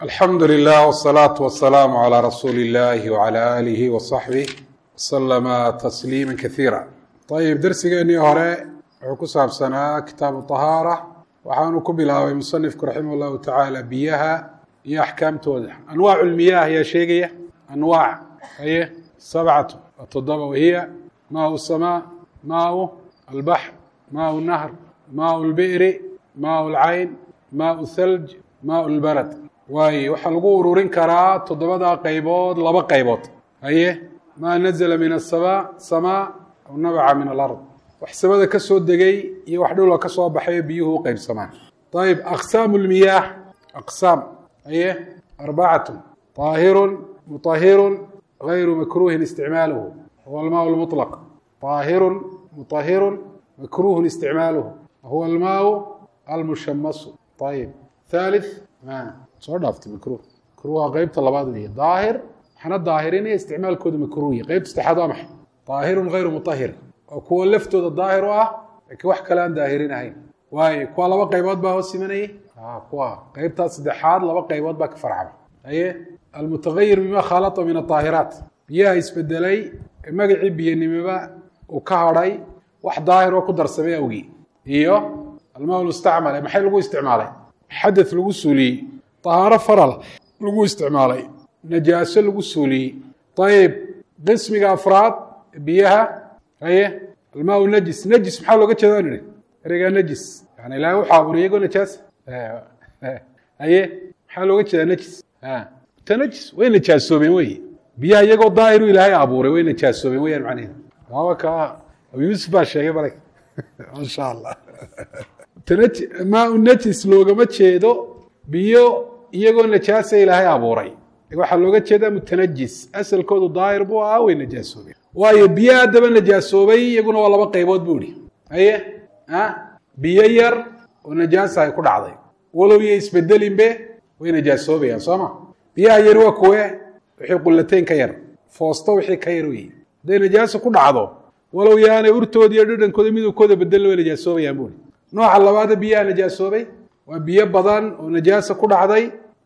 alxamdu lilah wsalaatu wasalaamu calaa rasuuli illahi wcala aalihi wasaxbih wasalama tasliima kasiira ayib dersigeenii hore wuxuu ku saabsanaa kitaabu tahaara waxaanu ku bilaabay musanifku raximah llahu tacaala biyaha iyo axkaamtooda anwaacu lmiyah ayaa sheegaya anwaac aye sabcatu toddoba wahiya maau samaa maau albaxr maau nahr maau lbi'ri maau lcayn maau thalj maau lbarad waayo waxaa lagu ururin karaa toddobadaa qaybood laba qaybood haye maa nazla min asamaa samaa aw nabaca min alard wax samada ka soo degay iyo wax dhula ka soo baxayo biyuhu u qaybsamaan ayib aqsaamu lmiyaah aqsaam haye arbacatu طaahirun muطahirun gayru makruuhin isticmaaluhu huwa almaa lmuطlaq طaahirun muطahirun makruuhun isticmaaluhu huwa almaau almushamasu ayib thalith soo dhaaftay makruh makruuha qeybta labaad weeye daahir waxaana daahirinaya isticmaalkooda makruuya qeybta saddexaad waa maxay daahirun hayru mutahir oo kuwa laftooda daahir u ah laakiin wax kale aan daahirin ahayn waayo kuwa laba qaybood baa hoos imanayay kuwa qeybtaas saddexaad laba qaybood baa ka farcaba haye almutagayir bima khaalata min adaahiraat biyaha isbedelay ee magacii biyanimaba uu ka hadhay wax daahir oo ku darsamay awgii iyo almaa mustacmal ee maxay lagu isticmaalay xadad lagu suuliyey طahaaro faral lagu isticmaalay najaaso lagu suuliyey ayib qismiga afraad biyaha haye almaa najis najis maxaa looga jeeda nidhi ereygaa najis yani ilahay wuxuu abuuray iyagoo najaasa haye maxaa looga jeedaa najis ta najis way najaasoobeen wey biyaha iyagoo daahiru ilaahay abuuray way najaasoobeen weyaan macnaheedu waaba ka abu yuusuf baa sheegay balay masha allah maa najis loogama jeedo biyo iyagoo najaasa ilaahay abuuray waxaa looga jeedaa mutanajis asalkoodu daahir buu ahaa way najaasoobeen waayo biyo haddaba najaasoobay iyaguna waa laba qaybood buu ihi haye biyo yar oo najaasa ay ku dhacday walow iyo isbedelinbe way najaasoobayaan soo ma biyaha yar waa kuwe wixii qullateyn ka yar foosto wixii ka yar wey hadday najaasa ku dhacdo walow yaanay urtooda iyo dhadhankooda midabkooda bedelna way najaasoobayaan buu ihi nooca labaada biyaha najaasoobay waa biyo badan oo najaasa ku dhacday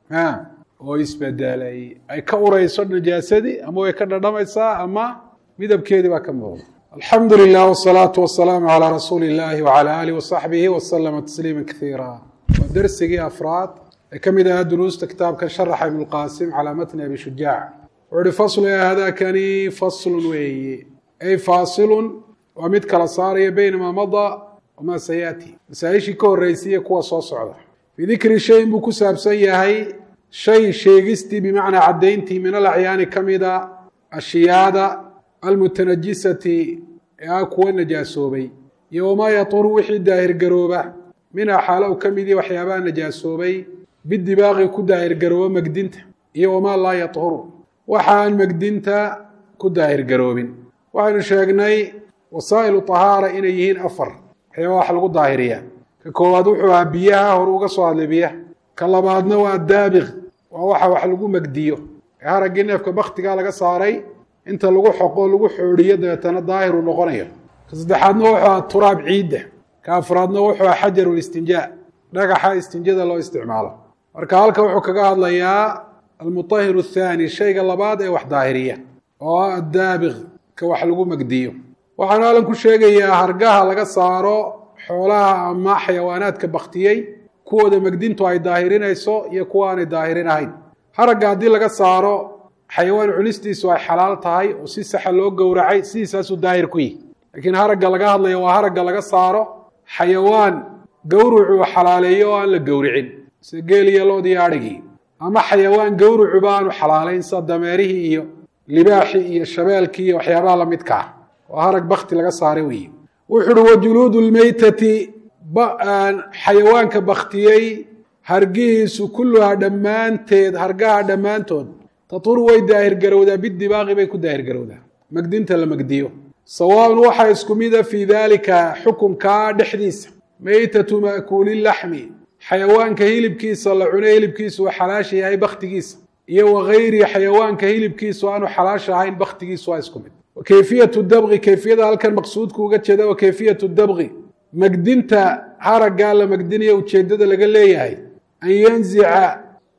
oo isbedelay ay ka urayso najaasadii ama way ka dhadhamaysaa ama midabkeedii baa ka muuqda alxamdu lilah wsalaatu wasalaamu calaa rasuuli illahi wcala alih wasaxbihi waslama tasliima kaiira waa dersigii afraad ee ka mid ahaa duruusta kitaabkan sharaxa ibn lqaasim calaa matni abi shujaac wuxu uhi faslu ee hadakani faslun weeye ay faasilun waa mid kala saaraya bayna maa mada wamaa sayaati masaa-ishii ka horreysaiyo kuwa soo socda fii dikri shayin buu ku saabsan yahay shay sheegistii bimacnaa caddayntii min alacyaani ka mida ashyaada almutanajisati ee ah kuwa najaasoobay iyo wamaa yaturu wixii daahirgarooba minhaa xaalo u ka midii waxyaabaha najaasoobay bidibaaqi ku daahirgarooba megdinta iyo wamaa laa yaturu waxa aan megdinta ku daahirgaroobin waxaynu sheegnay wasaa'ilu tahaara inay yihiin afar waxyaaba wax lagu daahiriyaa ka koowaad wuxuu ahaa biyaha hor uga soo hadlay biyaha ka labaadna waa daabiq waa waxa wax lagu megdiyo ee haraggii neefka baktigaa laga saaray inta lagu xoqo lagu xoodhiyo dabeetana daahiru noqonayo ka saddexaadna wuxuu ahaa turaab ciidda ka afraadna wuxuu aha xajarulistinjaa dhagaxa istinjada loo isticmaalo marka halka wuxuu kaga hadlayaa almutahiru athaani shayga labaad ee wax daahiriya oo ah addaabiq ka wax lagu megdiyo waxaanu alan ku sheegayaa hargaha laga saaro xoolaha ama xayawaanaadka baktiyey kuwooda megdintu ay daahirinayso iyo kuwa aanay daahirin ahayn haragga haddii laga saaro xayawaan cunistiisu ay xalaal tahay oo si saxa loo gowracay sidiisaasuu daahir ku yihi laakiin haragga laga hadlaya waa haragga laga saaro xayawaan gowrucuu xalaaleeyo oo aan la gowricin sida geeliyo loodii adhigii ama xayawaan gowrucuba aanu xalaalayn sida dameerihii iyo libaaxii iyo shabeelkii iyo waxyaabaha la midka ah waa harag bakti laga saaray weeye wuxu uhi wajuluudu lmeytati xayawaanka baktiyey hargihiisu kulluhaa dhammaanteed hargaha dhammaantood taturu way daahirgarowdaa bidibaaqi bay ku daahirgarowdaa megdinta la megdiyo sawaaban waxaa isku mida fii daalika xukunkaa dhexdiisa meytatu ma'kuulilaxmi xayawaanka hilibkiisa la cune hilibkiisu uu xalaasha yahay bakhtigiisa iyo wagayrihi xayawaanka hilibkiisu aanu xalaasha ahayn bakhtigiisu waa isku mid wa kayfiyatu dabqi kayfiyada halkan maqsuudku uga jeeda wa kayfiyatu dabqi megdinta haraggaa la megdinaya ujeeddada laga leeyahay an yanzica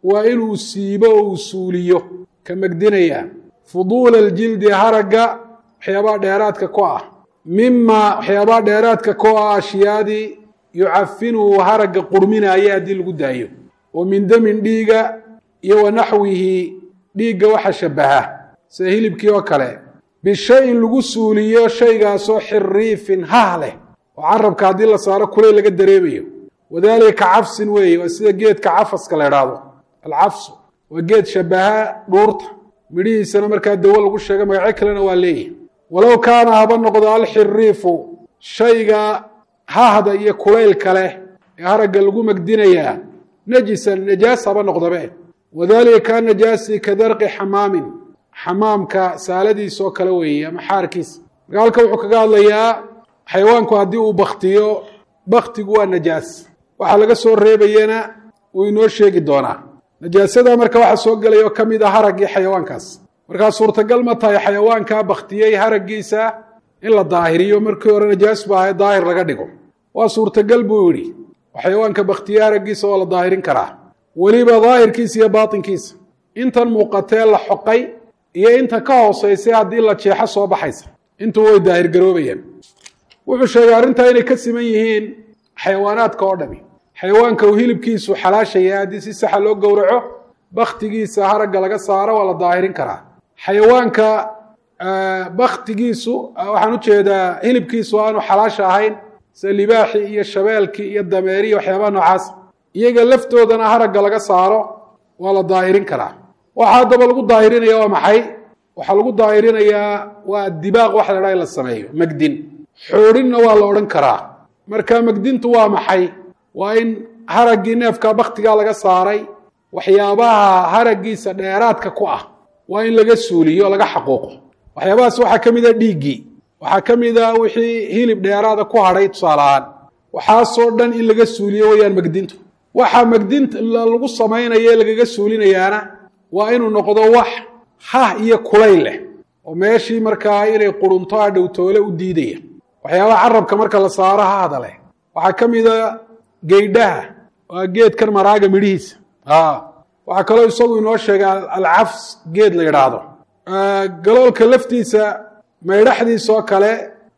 waa inuu siibo oo uu suuliyo ka megdinaya fuduula aljildi haragga waxyaabaha dheeraadka ku ah mima waxyaabaha dheeraadka ku ah ashyaadii yucafinuhu haragga qurminaaya haddii lagu daayo oo min damin dhiiga iyo wa naxwihi dhiigga waxa shabaha sida hilibkii oo kale bishayin lagu suuliyo shaygaasoo xiriifin hah leh oo carabka haddii la saaro kuley laga dareemayo wadaalika ka cafsin weeye waa sida geedka cafaska la idhaahdo alcafsu waa geed shabaha dhuurta midhihiisana markaa dawo lagu sheega magacyo kalena waa leeyahy walow kaana haba noqdo alxiriifu shayga hahda iyo kulaylka leh ee haragga lagu megdinayaa najisan najaas haba noqdabe wadaalika ka najaasi ka darqi xamaamin xamaamka saaladiisa oo kale weeye ama xaarkiisa marka halka wuxuu kaga hadlayaa xayawaanku haddii uu baktiyo baktigu waa najaas waxaa laga soo reebayana wuu inoo sheegi doonaa najaasada marka waxaa soo gelaya oo ka mid a haraggii xayawaankaas markaa suurtagal ma tahay xayawaankaa baktiyey haraggiisa in la daahiriyo markii hore najaas ba ahayd daahir laga dhigo waa suurtagal buu yidhi oo xayawaanka baktiyey haraggiisa waa la daahirin karaa weliba daahirkiisa iyo baatinkiisa intan muuqatee la xoqay iyo inta ka hoosaysay haddii la jeexo soo baxaysa intuu way daahir garoobayaan wuxuu sheegay arrintaa inay ka siman yihiin xayawaanaadka oo dhami xayawaanka uu hilibkiisu xalaashaya haddii si saxa loo gowraco baktigiisa haragga laga saaro waa la daahirin karaa xayawaanka baktigiisu waxaan u jeedaa hilibkiisu aanu xalaasha ahayn sida libaaxi iyo shabeelkii iyo dameeri iyo waxyaabaha noocaas iyaga laftoodana haragga laga saaro waa la daahirin karaa waxaa haddaba lagu daahirinaya waa maxay waxaa lagu daahirinayaa waa dibaaq wax la dhaha in la sameeyo megdin xoodhinna waa la odhan karaa marka megdintu waa maxay waa in haraggii neefka baktigaa laga saaray waxyaabaha haraggiisa dheeraadka ku ah waa in laga suuliyo o laga xaquuqo waxyaabahaas waxaa ka mid a dhiiggii waxaa ka mid a wixii hilib dheeraada ku hadhay tusaale ahaan waxaasoo dhan in laga suuliyo weyaan megdintu waxa megdinta lagu samaynayo ee lagaga suulinayaana waa inuu noqdo wax hah iyo kulayl leh oo meeshii markaa inay qurunto a dhowtoole u diidaya waxyaabaha carabka marka la saaro hahda leh waxaa ka mid a geydhaha waa geedkan maraaga midhihiisa waxaa kaloo isagu inoo sheegay alcafs geed la yidhaahdo galoolka laftiisa maydhaxdiisa oo kale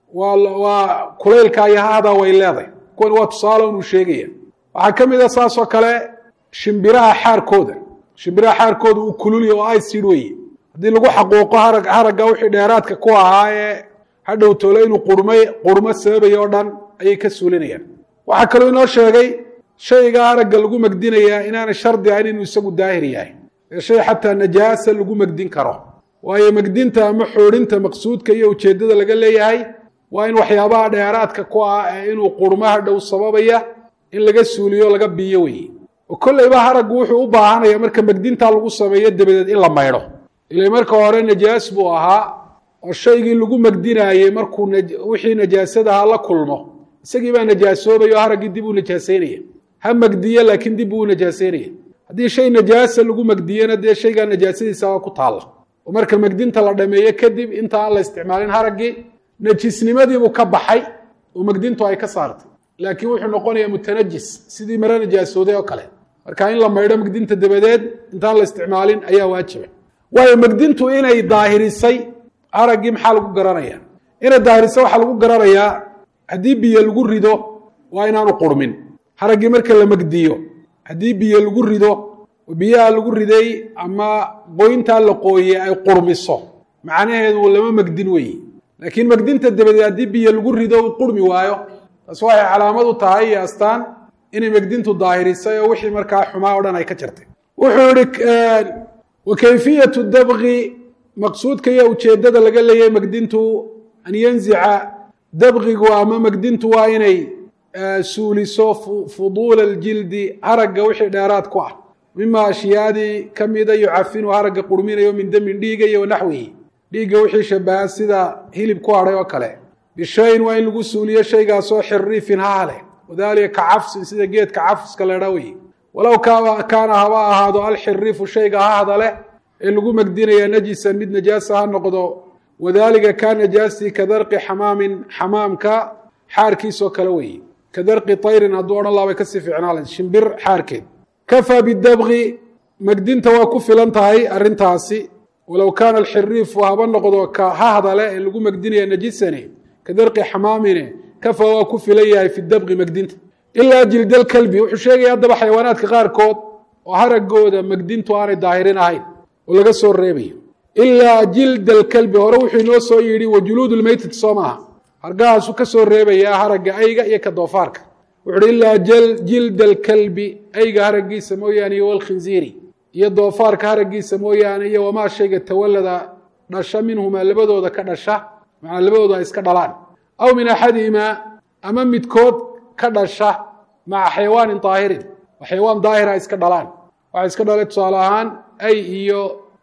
waa kulaylka iyo hahda way leedahay kuwan waa tusaale inuu sheegaya waxaa ka mid a saasoo kale shimbiraha xaarkooda shimbiraha xaarkooda uu kululya oo icid weye haddii lagu xaquuqo harag haragga wixii dheeraadka ku ahaa ee hadhow toole inuu qurmay qurmo sababaya oo dhan ayay ka suulinayaan waxaa kaloo inoo sheegay shayga haragga lagu megdinayaa inaanay shardi ahayn inuu isagu daahir yahay ee shay xataa najaasa lagu megdin karo waayo megdinta ama xoodhinta maqsuudka iyo ujeeddada laga leeyahay waa in waxyaabaha dheeraadka ku ah ee inuu qurmaha dhow sababaya in laga suuliyo laga biyo weye oo kollayba haraggu wuxuu u baahanaya marka megdintaa lagu sameeyo dabadeed in la maydho ila marka hore najaas buu ahaa oo shaygii lagu megdinaayey markuu wixii najaasadaha la kulmo isagii baa najaasoobaya oo haraggii dib uu najaasaynaya ha megdiye laakiin dib buu u najaasaynaya haddii shay najaasa lagu megdiyena dee shaygaa najaasadiisaba ku taalla oo marka megdinta la dhameeyo kadib inta aan la isticmaalin haraggii najisnimadiibuu ka baxay oo megdintu ay ka saartay laakiin wuxuu noqonayaa mutanajis sidii mare najaasooday oo kale marka in la maydho megdinta dabadeed intaan la isticmaalin ayaa waajiba waayo megdintu inay daahirisay haraggii maxaa lagu garanaya inay daahirisay waxaa lagu garanayaa haddii biyo lagu rido waa inaanu qurmin haraggii marka la megdiyo haddii biyo lagu rido oo biyaha lagu riday ama qoyntaa la qooyey ay qurmiso macnaheedu lama megdin weeye laakiin megdinta dabadeed haddii biyo lagu rido uu qurmi waayo taas waxay calaamad u tahay iyo astaan inay megdintu daahirisay oo wixii markaa xumaa o dhan ay ka jirtay wuxuu yihi wa kayfiyatu dabqi maqsuudka iyo ujeeddada laga leeyahay megdintu an yanzica dabqigu ama megdintu waa inay suuliso fuduula aljildi haragga wixii dheeraad ku ah mima ashyaadii ka mida yucafinu haragga qurminayo min damin dhiiga iyo wanaxwihi dhiigga wixii shabaha sida hilib ku hadhay oo kale bishayin waa in lagu suuliyo shaygaasoo xiriifin haha leh wadalika ka cafsin sida geedka cafiska leedha weye walow kaana haba ahaado alxiriifu shayga hahda leh ee lagu megdinaya najisan mid najaasa ha noqdo wadalika ka najaastii ka darqi xamaamin xamaamka xaarkiisoo kale weye ka darqi tayrin hadduu odhan laabay kasii ficnaalan shimbir xaarkeed kafaa bidabqi magdinta waa ku filan tahay arrintaasi walow kaana alxiriifu haba noqdo ka hahdale ee lagu magdinaya najisane ka darqi xamaamine kafa waa ku filan yahay fi dabqi magdinta ilaa jildal kalbi wuxuu sheegaya haddaba xayawaanaadka qaarkood oo haragooda magdintu aanay daahirin ahayn oo laga soo reebayo ilaa jildal kalbi hore wuxuu inoo soo yidhi wa juluud lmeytati soo maaha hargahaasu ka soo reebayaa haragga ayga iyo ka doofaarka wuxu uhi ilaa jilda alkalbi ayga haraggiisa mooyaane iyo walkhinziiri iyo doofaarka haraggiisa mooyaane iyo wamaa shayga tawallada dhasha minhumaa labadooda ka dhasha macnaa labadooda ay iska dhalaan aw min axadihimaa ama midkood ka dhasha maca xayawaanin daahirin oo xayawaan daahira ay iska dhalaan waxay iska dhalay tusaale ahaan ay iyo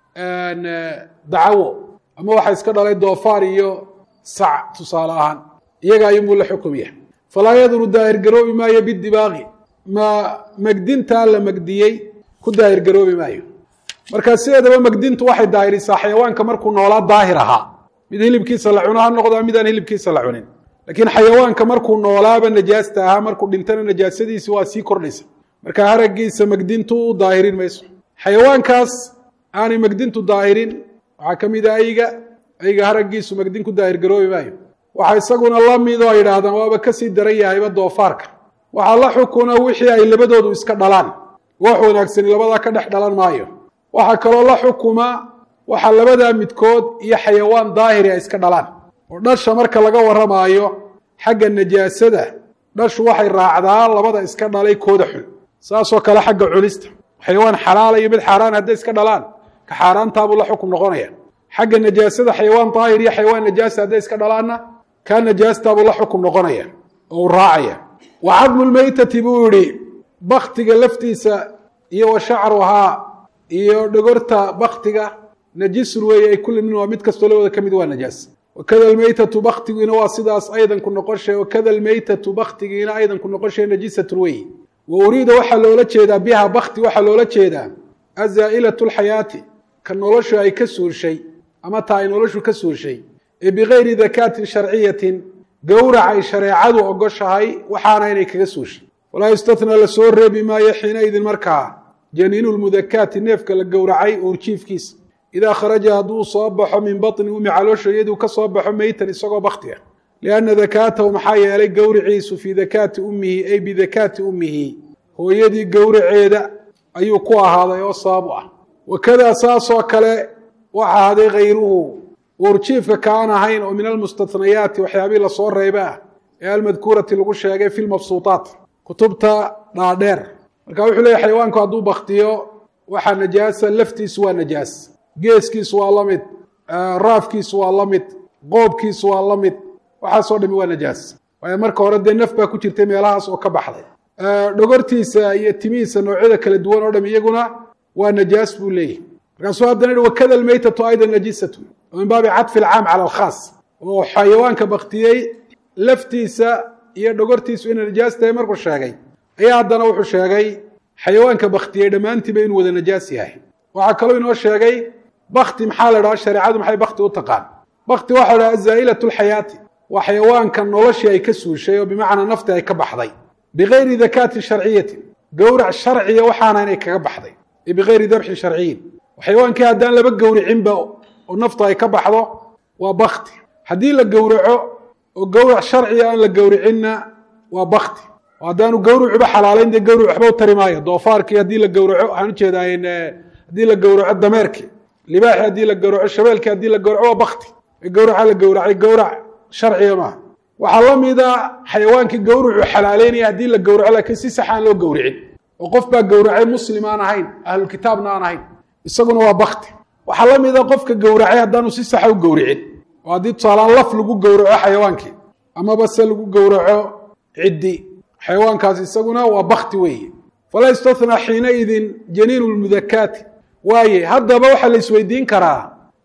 dacawo ama waxaa iska dhalay doofaar iyo sac tusaale ahaan iyaga ayuunbuu la xukumaya falaa yaduru daahir garoobi maayo bidibaaqi ma magdintaa la magdiyey ku daahir garoobi maayo marka sideedaba magdintu waxay daahirisaa xayawaanka markuu noolaa daahir ahaa mid hilibkiisa la cuno ha noqdo midaan hilibkiisa la cunin laakiin xayawaanka markuu noolaaba najaasta ahaa markuu dhintana najaasadiisi waa sii kordhaysa marka haraggiisa magdintu u daahirin mayso xayawaankaas aanay magdintu daahirin waxaa ka mid a ayga ayga haraggiisu magdin ku daahir garoobi maayo waxaa isaguna la mid oo ay yidhaahdaan waaba kasii daran yahayba doofaarka waxaa la xukuna wixii ay labadoodu iska dhalaan wax wanaagsani labadaa ka dhex dhalan maayo waxaa kaloo la xukuma waxa labadaa midkood iyo xayawaan daahiri ay iska dhalaan oo dhasha marka laga warramaayo xagga najaasada dhashu waxay raacdaa labada iska dhalay kooda xun saasoo kale xagga cunista xayawaan xalaala iyo mid xaaraan hadday iska dhalaan ka xaaraantaabuu la xukum noqonaya xagga najaasada xayawaan daahir iyo xayawaan najaasa hadday iska dhalaanna kaa najaastaabuu la xukum noqonaya oo uu raacaya wa cadmu lmeytati buu yihi baktiga laftiisa iyo wa shacruhaa iyo dhogorta baktiga najisun weeye ay kulli min waa mid kastoo labooda ka mid waa najaas wakada almeytatu baktigiina waa sidaas aydan ku noqoshe wakada almeytatu baktigiina aydan ku noqoshe najisatun weeye wa uriida waxaa loola jeedaa biha bakti waxaa loola jeedaa azaa'ilatu lxayaati ka noloshu ay ka suushay ama taa ay noloshu ka suushay ee bikayri dakaatin sharciyatin gowrac ay shareecadu ogoshahay waxaana inay kaga suushay walaa yustathnaa la soo reebi maayo xiinaidin markaa janiinu lmudakaati neefka la gowracay uurjiifkiisa idaa kharaja hadduu soo baxo min batni umi caloosha iyaduu ka soo baxo meytan isagoo bakti ah lianna dakaatahu maxaa yeelay gowriciisu fii dakaati ummihi ay bidakaati ummihi hooyadii gowraceeda ayuu ku ahaaday oo sabab u ah wakadaa saasoo kale waxa ahaaday khayruhu uurjiifka kaan ahayn oo min almustathnayaati waxyaabihii lasoo reeba ah ee almadkuurati lagu sheegay fi lmabsuutaat kutubta dhaadheer marka wuxuu leeyahy xayawaanku hadduu baktiyo waxaa najaasa laftiisu waa najaas geeskiisu waa la mid raafkiisu waa la mid qoobkiisu waa la mid waxaasoo dhami waa najaas waayo marka hore dee naf baa ku jirtay meelahaas oo ka baxday dhogortiisa iyo timihiisa noocyada kala duwan oo dham iyaguna waa najaas buu leeyahy markaasuu haddana yihi wakada almeytatu aydan najisatu oo min baabi cadfi alcaam cala alkhaas oo xayawaanka baktiyey laftiisa iyo dhogortiisu inay najaas tahay markuu sheegay ayaa haddana wuxuu sheegay xayawaanka baktiyey dhammaantiiba inuu wada najaas yahay waxaa kaloo inoo sheegay bakti maxaa la dhaha shareecadu maxay bakti u taqaan bakti waxaa la dhaha azaa'ilatu lxayaati waa xayawaanka noloshii ay ka suushay oo bimacnaa nafti ay ka baxday bikayri dakaatin sharciyatin gowrac sharciya waxaana inay kaga baxday ee bikayri dabxin sharciyin xayawaankii haddaan laba gowricinba oo naftu ay ka baxdo waa bakti haddii la gowraco oo gowrac sharciga aan la gowricinna waa bakti oo haddaanu gowracuba xalaalayn dee gowrac waxba u tari maayo doofaarkii haddii la gowraco waxaan ujeedaa haddii la gowraco dameerkii libaaxi haddii la gowraco shabeelkii haddii la gowraco waa bakti gowraca la gowracay gowrac sharciga maaha waxaa la mida xayawaankii gowracu xalaaleynaya haddii la gowraco laakiin si sax aan loo gowricin oo qof baa gowracay muslim aan ahayn ahlulkitaabna aan ahayn isaguna waa bakti waxaa la mida qofka gowracay haddaanu si saxa u gowricin oo haddii tusaalaan laf lagu gowraco xayawaankii amaba se lagu gowraco ciddi xayawaankaas isaguna waa bakti weeye falaa yustathnaa xiinaidin janiinu lmudakaati waaye haddaba waxaa la isweydiin karaa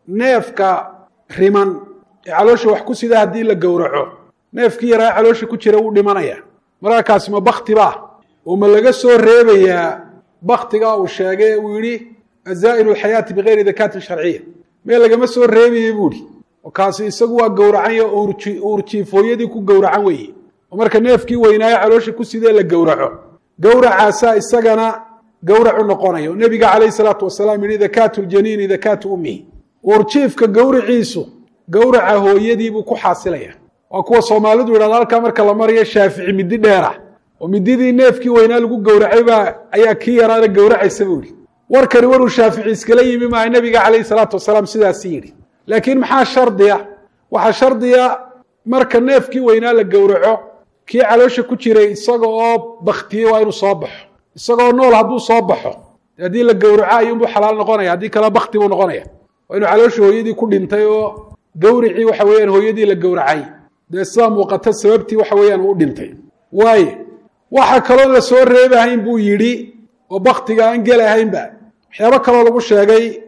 neefka riman ee caloosha wax ku sida haddii la gowraco neefkii yaraa caloosha ku jira wuu dhimanaya markaakaasi ma bakti ba oo ma laga soo reebayaa baktigaa uu sheegay uu yidhi azaa'ilu alxayaati bikayri dakaatin sharciya mee lagama soo reebayey buu ihi oo kaasi isagu waa gowracan oo uurjiifooyadii ku gowracan weeye oo marka neefkii weynaayo caloosha ku sidee la gowraco gowracaasaa isagana gowracu noqonaya oo nebiga calayhi salaatu wasalaam yihi dakaatu ljaniini dakaatu ummihi uurjiifka gowriciisu gowraca hooyadiibuu ku xaasilaya waa kuwa soomaalidu yidhahda halkaa marka la marayo shaafici midi dheera oo mididii neefkii weynaa lagu gowracay baa ayaa kii yaraana gowracaysa buu yihi warkani waruu shaafici iskala yimi maaha nebiga calayhi salaatu wasalaam sidaasi yidhi laakiin maxaa shardiya waxaa shardiya marka neefkii weynaa la gowraco kii caloosha ku jiray isaga oo baktiyey waa inuu soo baxo isagoo nool hadduu soo baxo haddii la gowraco ayuunbuu xalaal noqonaya haddii kale bakti buu noqonaya waa inuu caloosha hooyadii ku dhintay oo gowricii waxa weeyaan hooyadii la gowracay dee sidaa muuqata sababtii waxa weeyaan uu dhintay waaye waxa kaloo la soo reebahayn buu yidhi oo baktiga aan gelahaynba waxyaabo kaloo lagu sheegay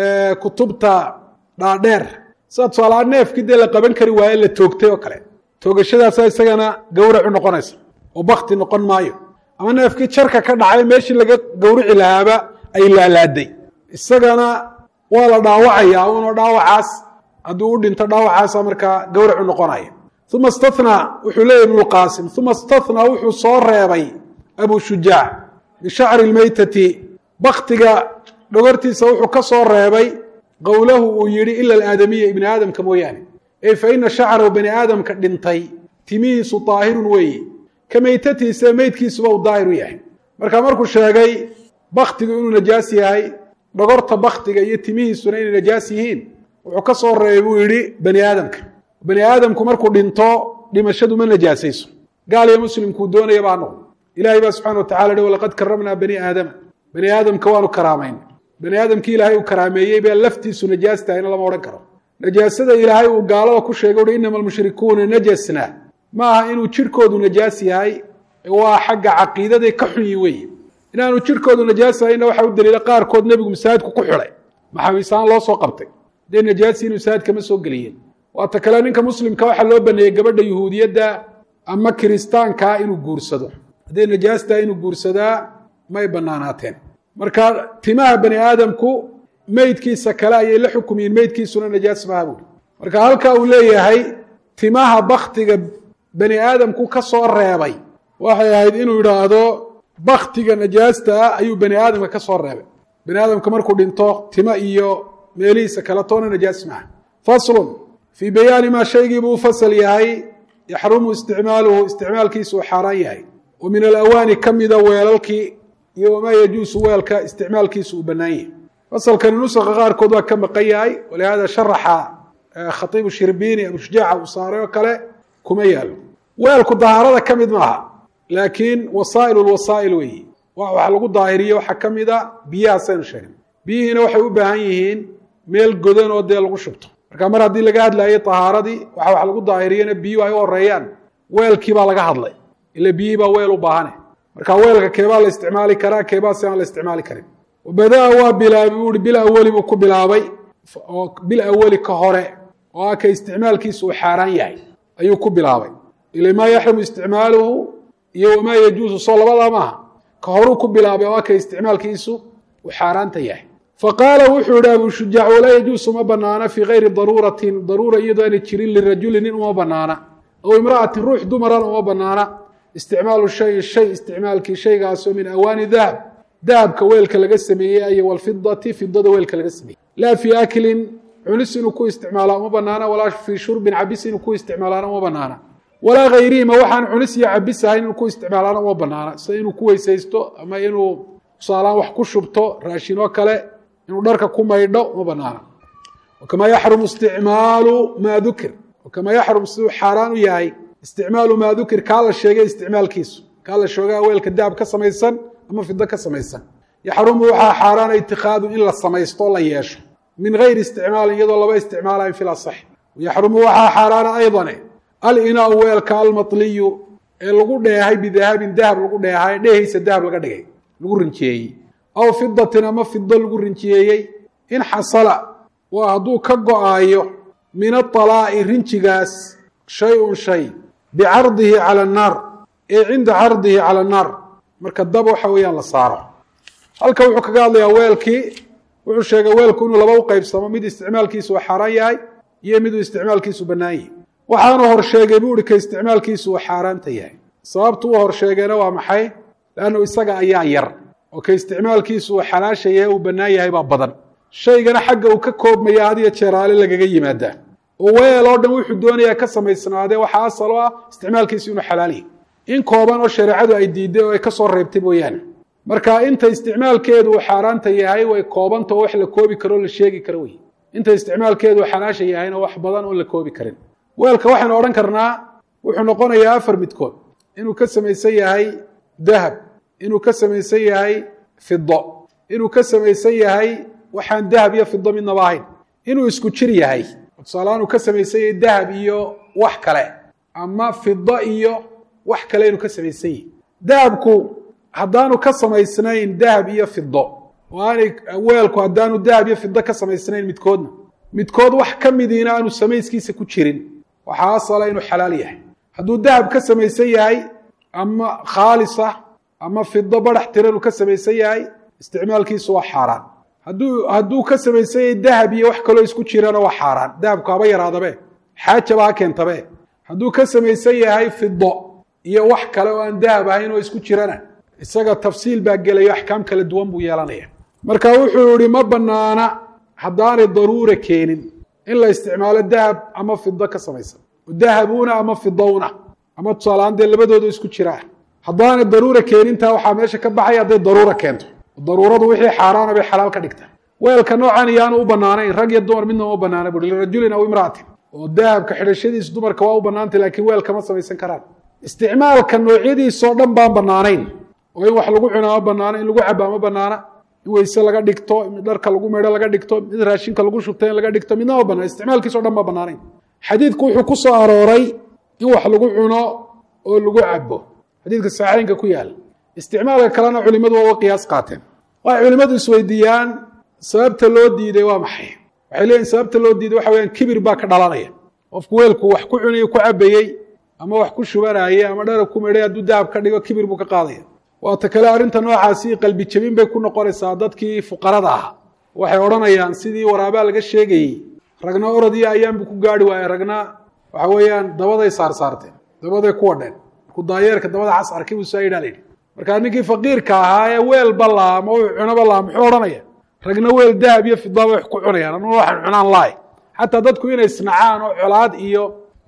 kutubta dhaadheer sida tusaalaaa neefkii dee la qaban kari waaye la toogtay oo kale toogashadaasa isagana gowracu noqonaysa oo bakti noqon maayo ama neefkii jarka ka dhacay meeshii laga gowrici lahaaba ay laalaaday isagana waa la dhaawacayaa uno dhaawacaas hadduu u dhinto dhaawacaasa markaa gowracu noqonaya uma istathnaa wuxuu leeyahy ibnulqaasim uma istathnaa wuxuu soo reebay abu shujaac bishacri lmeytati baktiga dhogortiisa wuxuu ka soo reebay qowlahu uu yidhi ila alaadamiya ibni aadamka mooyaane ey fa ina shacrahu bani aadamka dhintay timihiisu daahirun weeye ka meytatiisa meydkiisuba uu daahir u yahay marka markuu sheegay baktigu inuu najaas yahay dhogorta baktiga iyo timihiisuna inay najaas yihiin wuxuu ka soo reebay buu yidhi bani aadamka bani aadamku markuu dhinto dhimashadu ma najaasayso gaal iyo muslimkuu doonaya baa noqdo ilahay baa subxana watacala hi walaqad karamnaa bani aadama bani aadamka waanu karaamayn bani aadamkii ilaahay uu karaameeyey baa laftiisu najaas tahayna lama odhan karo najaasada ilaahay uu gaalada ku sheegay uhi inama almushrikuuna najasna ma aha inuu jidhkoodu najaas yahay waa xagga caqiidaday ka xun yi weeye inaanu jidhkoodu najaas ahayna waxaa u daliila qaarkood nebigu masaajidku ku xidhay maxabiisaan loo soo qabtay dee najaasiin masaajidka ma soo geliyeen waata kale ninka muslimka waxaa loo baneeyey gabadha yuhuudiyadda ama kiristaankaa inuu guursado hadday najaastaa inuu guursadaa may banaanaateen marka timaha bani aadamku meydkiisa kale ayay la xukumiyiin meydkiisuna najaas maaha buuri marka halka uu leeyahay timaha baktiga bani aadamku ka soo reebay waxay ahayd inuu yidhaahdo baktiga najaasta ah ayuu bani aadamka ka soo reebay bani aadamka markuu dhinto timo iyo meelihiisa kale toona najaas maaha faslun fii bayaani maa shaygiibuu u fasal yahay yaxrumu isticmaaluhu isticmaalkiisu uu xaaraan yahay wa min alawaani ka mida weelalkii iyo wamaa yajuusu weelka isticmaalkiisu uu bannaan yahay fasalkani nusaqa qaarkood waa ka maqan yahay walihada sharaxa khaiibu shirbiini abushujaaca uu saaray oo kale kuma yaalo weelku dahaarada ka mid maaha laakiin wasaa'il lwasaa'il weeyi waxa lagu daahiriye waxaa ka mida biyaha saynu sheegna biyihiina waxay u baahan yihiin meel godan oo dee lagu shubto marka mar haddii laga hadlaayay tahaaradii waxa wax lagu daahiriyana biyuhu ay u horeeyaan weelkii baa laga hadlay ila biyihii baa weel u baahane marka weelka keebaa la isticmaali karaa keebaa si aan la isticmaali karin wabadaa waa bilaabay buu ihi bil awali buu ku bilaabay oo bil awali ka hore oo ah ka isticmaalkiisu uu xaaraan yahay ayuu ku bilaabay ila maa yaxrumu isticmaaluhu iyo wamaa yajuusu soo labadaa maaha ka horuu ku bilaabay oo ah ka isticmaalkiisu uu xaaraanta yahay faqaala wuxuu yihi abu shujaac walaa yajuusu ma banaana fii kayri daruuratin daruura iyadoo aanay jirin lirajuli nin uma banaana aw imra'atin ruux dumaran uma banaana isticmaalu shayin shay isticmaalkii shaygaasoo min awaani dahab dahabka weelka laga sameeyey ay walfidati fidada weelka laga sameeyey laa fii aklin cunis inuu ku isticmaala uma banaana walaa fii shurbin cabis inuu ku isticmaalaana uma banaana walaa hayrihima waxaan cunis iyo cabis ahayn inuu ku isticmaalaana uma banaana sida inuu ku weysaysto ama inuu tusaalaan wax ku shubto raashin oo kale inuu dharka ku maydho uma banaana wakamaa yaxrumu isticmaalu maa dukir wakamaa yaxrum siduu xaaraan u yahay isticmaalu maa dukir kaa la sheegay isticmaalkiisu kaa la sheegaa weelka dahab ka samaysan ama fido ka samaysan yaxrumu waxaa xaaraana itikaadu in la samaysto la yeesho min gayri isticmaalin iyadoo laba isticmaalayn fil asax yaxrumu waxaa xaaraana aydane alinaau weelka almatliyu ee lagu dheehay bidahabin dahab lagu dheehay dheehaysa dahab laga dhigay lagu rinjiyeeyey aw fidatin ama fido lagu rinjiyeeyey in xasala waa hadduu ka go-aayo min aطalaa'i rinjigaas shay-un shay bicardihi cala annaar ee cinda cardihi cala annaar marka dab waxa weeyaan la saaro halka wuxuu kaga hadlayaa weelkii wuxuu sheegay weelku inuu laba u qaybsamo mid isticmaalkiisu uu xaaraan yahay iyo miduu isticmaalkiisu bannaan yahay waxaanu hor sheegay buu ihi ka isticmaalkiisu uu xaaraanta yahay sababtu u hor sheegeena waa maxay leannu isaga ayaa yar oo ka isticmaalkiisu uu xalaasha yahay uu bannaan yahay baa badan shaygana xagga uu ka koobmaya had iyo jeeraale lagaga yimaadaa oo weel oo dhan wuxuu doonayaa ka samaysnaadee waxaa asal o ah isticmaalkiisu inuu xalaal yahay in kooban oo shareecadu ay diiday oo ay ka soo reebtay mooyaane marka inta isticmaalkeedu uu xaaraanta yahay way koobanta oo wax la koobi karo o la sheegi karo wey inta isticmaalkeedu xalaasha yahayna wax badan oon la koobi karin weelka waxaynu odhan karnaa wuxuu noqonayaa afar midkood inuu ka samaysan yahay dahab inuu ka samaysan yahay fido inuu ka samaysan yahay waxaan dahab iyo fido midnaba ahayn inuu isku jir yahay tusaalahaan uu ka samaysan yahay dahab iyo wax kale ama fido iyo wax kale inuu ka samaysan yahay dahabku haddaanu ka samaysnayn dahab iyo fido oo aanay weelku haddaanu dahab iyo fido ka samaysnayn midkoodna midkood wax ka midiina aanu samayskiisa ku jirin waxaa asala inuu xalaal yahay hadduu dahab ka samaysan yahay ama khaalisa ama fido barax tiran uu ka samaysan yahay isticmaalkiisu waa xaaraan hadduu hadduu ka samaysan yahay dahab iyo wax kaloo isku jirana waa xaaraan dahabku haba yaraadabe xaajaba ha keentabe hadduu ka samaysan yahay fido iyo wax kale oo aan dahab ahayn oo isku jirana isaga tafsiil baa gelayo axkaam kala duwan buu yeelanaya marka wuxuu yihi ma banaana haddaanay daruura keenin in la isticmaalo dahab ama fido ka samaysan dahabuna ama fidowna ama tusaalahaan dee labadooda isku jiraa haddaanay daruura keenintaa waxaa meesha ka baxay hadday daruura keento daruuradu wixii xaaraana bay xalaal ka dhigta weelka noocan iyaanu u banaanayn rag iyo dumar midna ma u banaana bui lirajulin aw imraatin oo dahabka xidhashadiisu dumarka waa u banaantay laakiin weel kama samaysan karaan isticmaalka noocyadiisoo dhan baan banaanayn oo in wax lagu cunaa ma banaana in lagu cabaa ma banaana in weyse laga dhigto mid dharka lagu meedho laga dhigto mid raashinka lagu shubta in laga dhigto midna ma banaan isticmaalkiisao dhan baa banaanayn xadiidku wuxuu ku soo arooray in wax lagu cuno oo lagu cabo xadiidka saxiixeynka ku yaala isticmaalka kalena culimadu waa uga qiyaas qaateen waxay culimadu isweydiiyaan sababta loo diiday waa maxay waxay leeyihin sababta loo diiday waxa weyaan kibir baa ka dhalanaya qofku weelku wax ku cunayey ku cabayey ama wax ku shubanayey ama dharab ku medhay hadduu dahab ka dhigo kibir buu ka qaadaya waata kale arrinta noocaasi qalbi jebin bay ku noqonaysaa dadkii fuqarada ahaa waxay odhanayaan sidii waraabaa laga sheegayey ragna orod iyo ayaan buu ku gaari waayey ragna waxa weeyaan dabaday saarsaarteen dabaday ku wadheen markuu daayeerka dabada cas arkay buu saa yidhaa layidhi markaa ninkii faqiirka ahaa ee weelba laa ama uu cunaba laa muxuu odhanaya ragna weel dahab iyo fidaaba wax ku cunayaan anuna waxaan cunaan laay xataa dadku inay isnacaan oo colaad iyo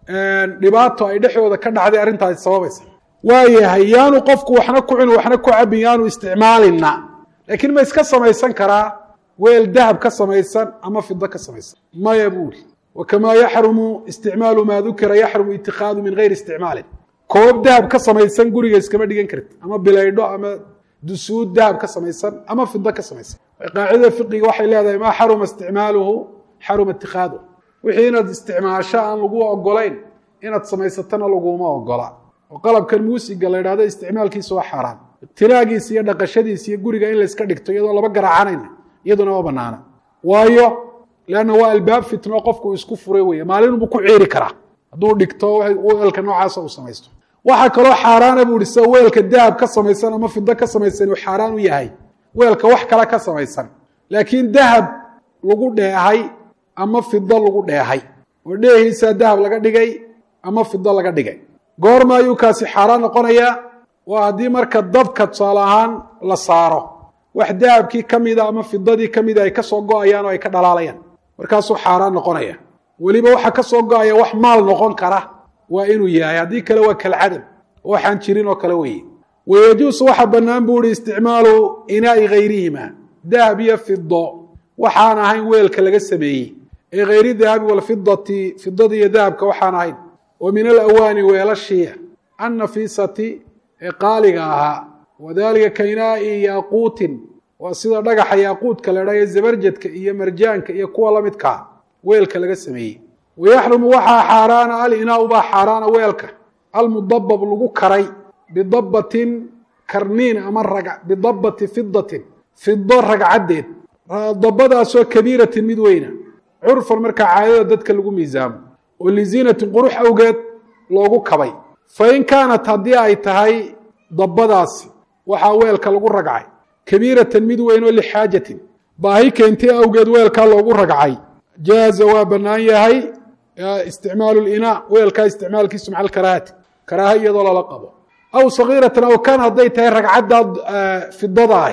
dhibaato ay dhexdooda ka dhacday arrintaasi sababaysa waayahay yaanu qofku waxna ku cuni waxna ku cabin yaanu isticmaalina laakiin ma iska samaysan karaa weel dahab ka samaysan ama fido ka samaysan maya buuri wakamaa yaxrumu isticmaalu maa dukira yaxrumu itikaadu min gayri isticmaalin koob dahab ka samaysan guriga iskama dhigan karti ama bilaydho ama dusuud dahab ka samaysan ama fido ka samaysan qaacidada fiqiga waxay leedahay maa xaruma isticmaaluhu xaruma itikaaduhu wixii inaad isticmaasho aan lagu ogolayn inaad samaysatana laguma ogola oo qalabkan muusiga la idhahdo isticmaalkiisa waa xaaraan iqtiraagiisa iyo dhaqashadiisa iyo guriga in layska dhigto iyadoo laba garaacanayna iyaduna ma banaana waayo leanna waa albaab fitno qofku isku furay weeye maalinbuu ku ciiri karaa hadduu dhigto weelka noocaasa uu samaysto waxaa kaloo xaaraana buu ihi sida weelka dahab ka samaysan ama fido ka samaysan uu xaaraan u yahay weelka wax kale ka samaysan laakiin dahab lagu dheehay ama fido lagu dheehay oo dheehiisa dahab laga dhigay ama fido laga dhigay goorma ayuu kaasi xaaraan noqonayaa waa haddii marka dabka tusaale ahaan la saaro wax dahabkii ka mida ama fidadii ka mida ay ka soo go-ayaan oo ay ka dhalaalayaan markaasuu xaaraan noqonaya weliba waxaa ka soo go-aya wax maal noqon kara waa inuu yahay haddii kale waa kalcadam oo waxaan jirin oo kale weeye wayajuusu waxa bannaan buu ihi isticmaalu inaa'i hayrihima dahab iyo fido waxaan ahayn weelka laga sameeyey ee hayri dahabi walfidati fidada iyo dahabka waxaan ahayn oo min alawaani weelashiia annafiisati ee qaaliga ahaa wadalika kainaa'i yaaquutin waa sida dhagaxa yaaquudka la dhaha zabarjadka iyo marjaanka iyo kuwa la midkaa weelka laga sameeyey wayaxrumu waxaa xaaraana alinaau baa xaaraana weelka almudabab lagu karay bidabatin karniin ama bidabati fidatin fido ragcaddeed dabadaasoo kabiiratin mid weyna curfan markaa caadada dadka lagu miisaamo oo liziinatin qurux awgeed loogu kabay fa in kaanat haddii ay tahay dabadaasi waxaa weelka lagu ragcay kabiiratan mid weyn oo lixaajatin baahi keentay awgeed weelkaa loogu ragcay jaaza waa bannaan yahay isticmaalu linaa weelkaa isticmaalkiisu maca alkaraahati karaaha iyadoo lala qabo aw sagiiratan aw kaan hadday tahay ragcaddaa fidada ah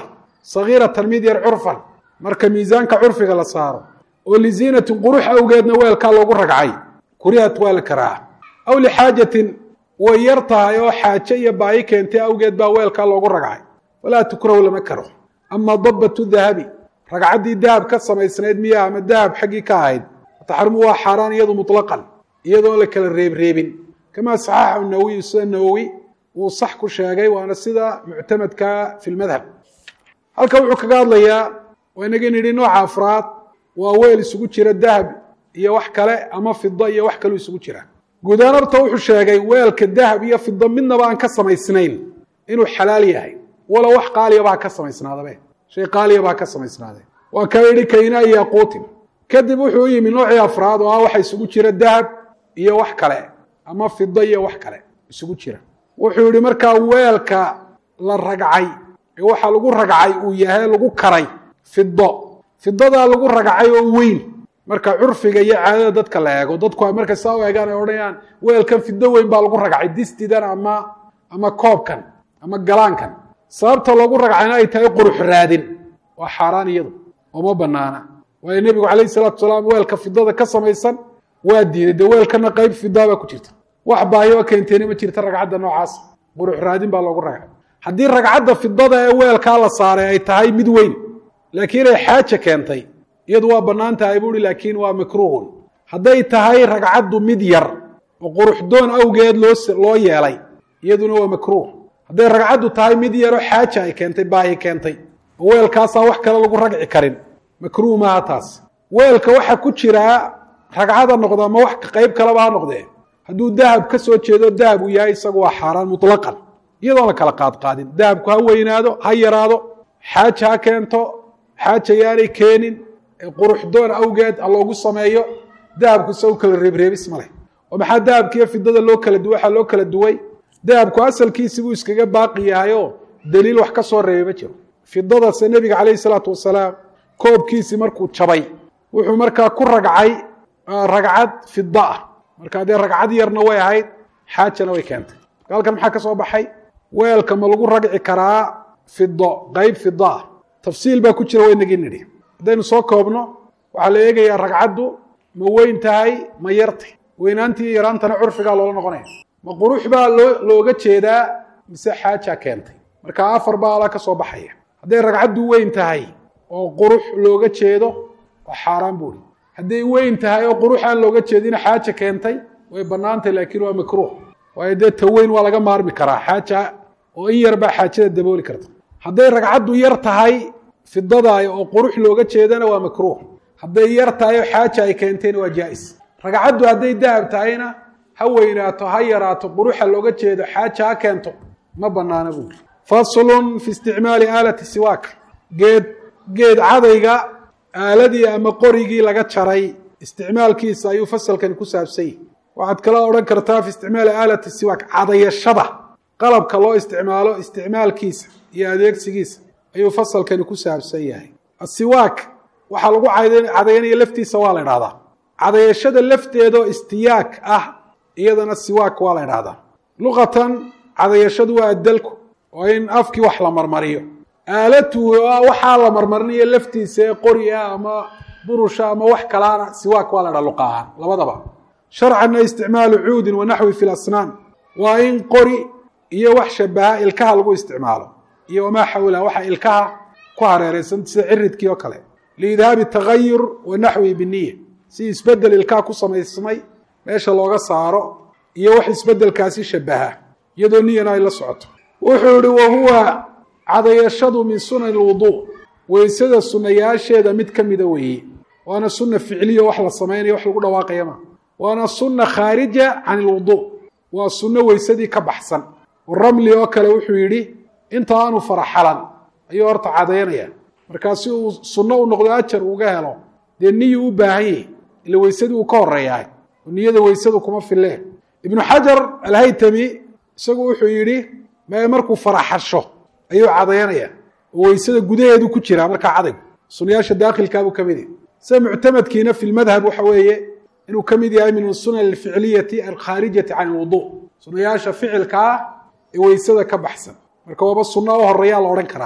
sagiiratan mid yar curfan marka miisaanka curfiga la saaro oo liziinatin qurux awgeedna weelkaa loogu ragcay kurihat waa la karaaha aw lixaajatin way yar tahay oo xaaje iyo baayi keentay awgeed baa weelkaa loogu ragcay falaa tukrahu lama karo ama dabbatu dahabi ragcaddii dahab ka samaysnayd miya ama dahab xaggii ka ahayd taxrimu waa xaaraan iyadu mutlaqan iyadoon la kala reebreebin kamaa saxaxahu nawowiyu sida nawowi wuu sax ku sheegay waana sida muctamadka fi lmadhab halkan wuxuu kaga hadlayaa waa inaga nidhi nooca afraad waa weel isugu jira dahab iyo wax kale ama fido iyo wax kaleu isugu jira guudaan horta wuxuu sheegay weelka dahab iyo fido midnaba aan ka samaysnayn inuu xalaal yahay walow wax qaaliyaba ha ka samaysnaadabe shay qaaliyaba ha ka samaysnaade waa kaa yidhi kaynaa iyo aquutin kadib wuxuu u yimi noocii afraad oo ah waxa isugu jira dahab iyo wax kale ama fido iyo wax kale isugu jira wuxuu yidhi markaa weelka la ragcay ee waxa lagu ragcay uu yahay lagu karay fido fidadaa lagu ragcay oo weyn marka curfiga iyo caadada dadka la eego dadku ay markay saa u eegaan ay odhanayaan weelkan fido weyn baa lagu ragcay distidan ama ama koobkan ama galaankan sababta loogu ragcayna ay tahay qurux raadin waa xaaraan iyadu ooma banaana waayo nebigu calayhi salaatu salaam weelka fidada ka samaysan waa diiday dee weelkana qayb fidaa baa ku jirta wax baahioo keentayna ma jirta ragcadda noocaas qurux raadin baa loogu ragcay haddii ragcadda fidada ee weelkaa la saaray ay tahay mid weyn laakiin ay xaaja keentay iyadu waa bannaan tahay buuhi laakiin waa makruuhun hadday tahay ragcaddu mid yar oo quruxdoon awgeed loo loo yeelay iyaduna waa makruuh hadday ragcaddu tahay mid yaroo xaaja ay keentay baahi keentay oo weelkaasaa wax kale lagu ragci karin makruuh maaha taas weelka waxa ku jiraa ragcada noqda ama wax qayb kaleba ha noqdee hadduu dahab ka soo jeedo dahab uu yahay isagu waa xaaraan mutlaqan iyadoon la kala qaadqaadin dahabku ha weynaado ha yaraado xaaja ha keento xaaja yaanay keenin quruxdoon awgeed ha loogu sameeyo dahabku isagu kala reebreebis ma leh oo maxaa dahabkiiyo fidada loo kala duway waxaa loo kala duway dahabku asalkiisi buu iskaga baaqi yahayoo daliil wax ka soo reebay ma jiro fidadase nebiga calayhi salaatu wasalaam koobkiisii markuu jabay wuxuu markaa ku ragcay ragcad fida ah markaa dee ragcad yarna way ahayd xaajana way keentay halkan maxaa ka soo baxay weelka ma lagu ragci karaa fido qayb fida ah tafsiil baa ku jira waynagii nidhi haddaynu soo koobno waxaa la eegayaa ragcaddu ma weyn tahay ma yartay weynaantii yaraantana curfigaa loola noqonaya ma qurux baa loo looga jeedaa mise xaaja keentay marka afar baa ala ka soo baxaya hadday ragcaddu weyn tahay oo qurux looga jeedo waa xaaraan buuri hadday weyn tahay oo qurux aan looga jeedina xaaja keentay way bannaantay laakiin waa makruuh waayo dee ta weyn waa laga maarmi karaa xaaja oo in yar baa xaajada dabooli karta hadday ragcaddu yar tahay fidadaay oo qurux looga jeedana waa makruuh hadday yar tahay oo xaaja ay keentayna waa jaa'is ragcaddu hadday dahab tahayna ha weynaato ha yaraato quruxa looga jeedo xaaja ha keento ma banaana buuri faslun fi isticmaali aalati siwaak geed geed cadayga aaladii ama qorigii laga jaray isticmaalkiisa ayuu fasalkani ku saabsanyay waxaad kala odhan kartaa fi isticmaali aalati siwaak cadayashada qalabka loo isticmaalo isticmaalkiisa iyo adeegsigiisa ayuu fasalkani ku saabsan yahay asiwaak waxaa lagu cadaynaya laftiisa waa la idhahdaa cadayashada lafteedoo istiyaak ah iyadana siwaak waa la idhahdaa luqatan cadayashadu waa addalku oo in afkii wax la marmariyo aalatuhu oo waxaa la marmarinayo laftiisa ee qori ah ama burusha ama wax kalaana siwaak waa la dhaha luqa ahaan labadaba sharcanna isticmaalu cuudin wa naxwi fi lasnaan waa in qori iyo wax shabaha ilkaha lagu isticmaalo iyo wamaa xawlaha waxa ilkaha ku hareeraysan sida ciridkii oo kale liidhaabi tagayur wa naxwihi biniya si isbedel ilkaha ku samaysmay meesha looga saaro iyo wax isbedelkaasi shabaha iyadoo niyana ay la socoto wuxuu ihi wa huwa cadayashadu min sunan lwuduu weysada sunayaasheeda mid ka mida weeye waana sunna ficliya wax la samaynayo wax lagu dhawaaqaya ma waana sunna khaarija can ilwuduu waa sunno weysadii ka baxsan ramli oo kale wuxuu yidhi inta aanu faraxalan ayuu horta cadaynaya markaa si uu sunno u noqdo ajar uga helo dee niyuu u baahan yahy ila weysadii uu ka horeeyahay oo niyada weysadu kuma filleen ibnu xajar alhaytami isagu wuxuu yidhi mae markuu faraxasho ayuu cadaynaya oo weysada gudaheedu ku jiraa markaa cadaygu sunayaasha daakilkaabuu ka mid yahy sida muctamadkiina fi lmadhab waxa weeye inuu ka mid yahay min sunan alficliyati alkhaarijati can ilwuduu sunayaasha ficilka ah ee weysada ka baxsan marka waaba sunna u horeeyaa la odhan karaa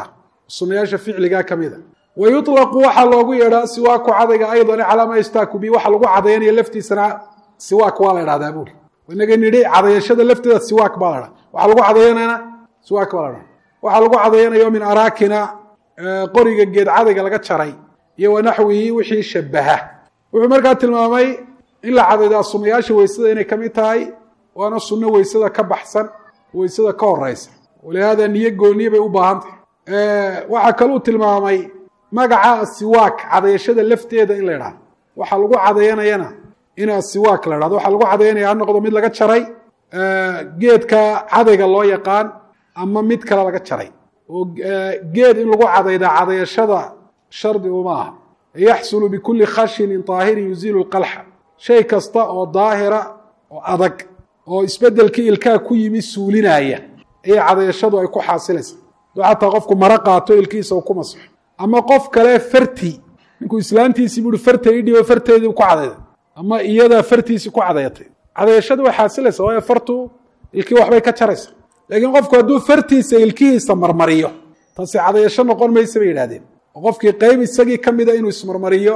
sunayaasha ficligaa ka mid a wa yuطlaqu waxaa loogu yeedhaa siwaaku cadayga aydan calaa maa yustaaku bi waxa lagu cadayanaya laftiisana siwaak waa la idhahdaa buuri inaga nidhi cadayashada lafteeda siwaak baa la dhaha waxaa lagu cadayanayna siwaak baa la dhaha waxaa lagu cadayanayo min araakina qoriga geed cadayga laga jaray iyo wanaxwihi wixii shabaha wuxuu markaa tilmaamay in la cadaydaa sunayaasha weysada inay ka mid tahay waana sunno weysada ka baxsan weysada ka horeysa walihaada niyo gooniye bay u baahan tahay waxaa kaluu tilmaamay magaca siwaak cadayashada lafteeda in la idhahdo waxaa lagu cadayanayana in asiwaak la dhahdo waxaa lagu cadayanaya ha noqdo mid laga jaray geedka cadayga loo yaqaan ama mid kale laga jaray oo geed in lagu cadaydaa cadayashada shardi uma aha yaxsulu bikulli khashinin daahirin yuziilu lqalxa shay kasta oo daahira oo adag oo isbedelkii ilkaha ku yimi suulinaya ayay cadayashadu ay ku xaasilaysa doo xataa qofku maro qaato ilkihiisa uu ku masaxo ama qof kale farti ninkuu islaantiisii buui farta idhibo farteedii ku cadayda ama iyadaa fartiisii ku cadayatay cadayashadu way xaasilaysa waayo fartu ilkii waxbay ka jaraysa laakiin qofku hadduu fartiisa ilkihiisa marmariyo taasi cadayasho noqon maysa bay yidhahdeen oo qofkii qeyb isagii ka mida inuu ismarmariyo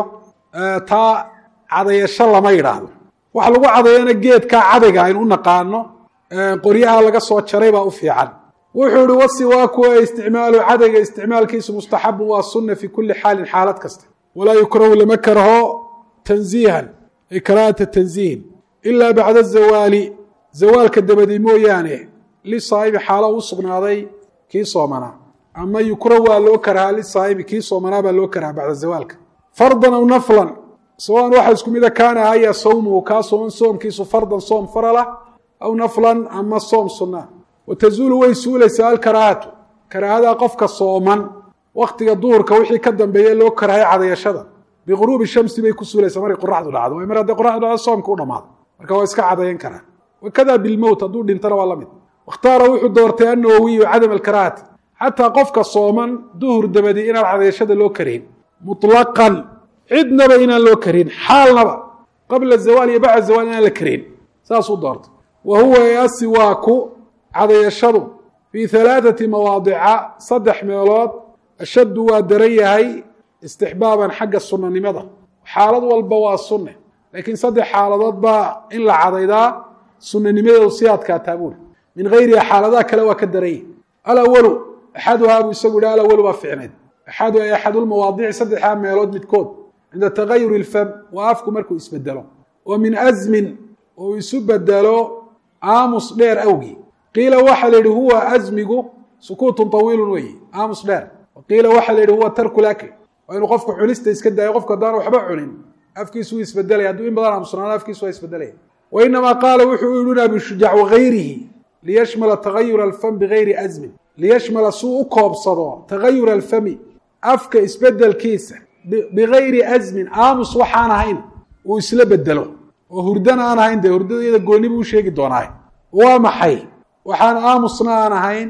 taa cadayasho lama yidhaahdo waxa lagu cadayana geedkaa cadayga aynu u naqaano qoryaha laga soo jaray baa u fiican wuxuu ihi wasiwaaku ee isticmaalu cadayga isticmaalkiisu mustaxabun waa sunna fi kulli xaalin xaalad kasta walaa yukrahu lama karaho tanziihan ay karaahata tanziihin ilaa bacda zawaali zawaalka dabadi mooyaane lisaa'ibi xaalo u sugnaaday kii soomanaa ama yukrahu waa loo karahaa lisaa'ibi kii soomanaa baa loo karahaa bacda zawaalka fardan aw naflan sawaan waxaa isku mida kaana haya sawmuhu kaa sooman soomkiisu fardan soom farala aw naflan ama soom sunnaa wa tazuulu way suulaysaa alkaraahatu karaahadaa qofka sooman waktiga duhurka wixii ka dambeeya loo karahay cadayashada biguruubi shamsi bay ku suulaysaa markay qoraxdu dhacdo mar hadday qoraxdu dhacdo soomka u dhamaado marka waa iska cadayan karaa wakada bilmowt hadduu dhintana waa la mid wakhtaara wuxuu doortay annawowiyu cadam alkaraahati xataa qofka sooman duhur dabadi inaan cadayashada loo karayn mutlaqan cidnaba inaan loo karin xaalnaba qabla zawaal iyo bacda zawaal inaan la karin saasuu doortay wa huwa asiwaaku cadayashadu fii halaathati mawaadica saddex meelood ashaddu waa daran yahay istixbaaban xagga sunnanimada xaalad walba waa sunne laakiin saddex xaaladood baa in la cadaydaa sunanimadeedu si adkaataa buuri min gayriha xaaladaha kale waa ka daran yahy alawalu axaduhaa buu isagu yihi alawalu baa ficnayd axadu ay axadulmawaadici saddexdaa meelood midkood cinda tagayuri ilfam waa afku markuu isbedelo oo min asmin uu isu bedelo aamus dheer awgii qiila waxaa la yidhi huwa asmigu sukuutun tawiilun weeye aamus dheer qiila waxaa la yidhi huwa tarku lakl waa inuu qofku cunista iska daayo qofku haddaan waxba cunin afkiisu wuu isbedelaya hadduu in badan aamusnaano afkiisu waa isbedelaya wa inamaa qaala wuxuu yidhi abi shujaac wagayrihi liyashmala tagayura alfam bigayri asmin liyashmala suu u koobsado tagayura alfami afka isbedelkiisa bigayri asmin aamus waxaan ahayn uu isla bedelo oo hurdana aan ahayn dee hurdada iyada gooni buu u sheegi doonaa waa maxay waxaan aamusna aan ahayn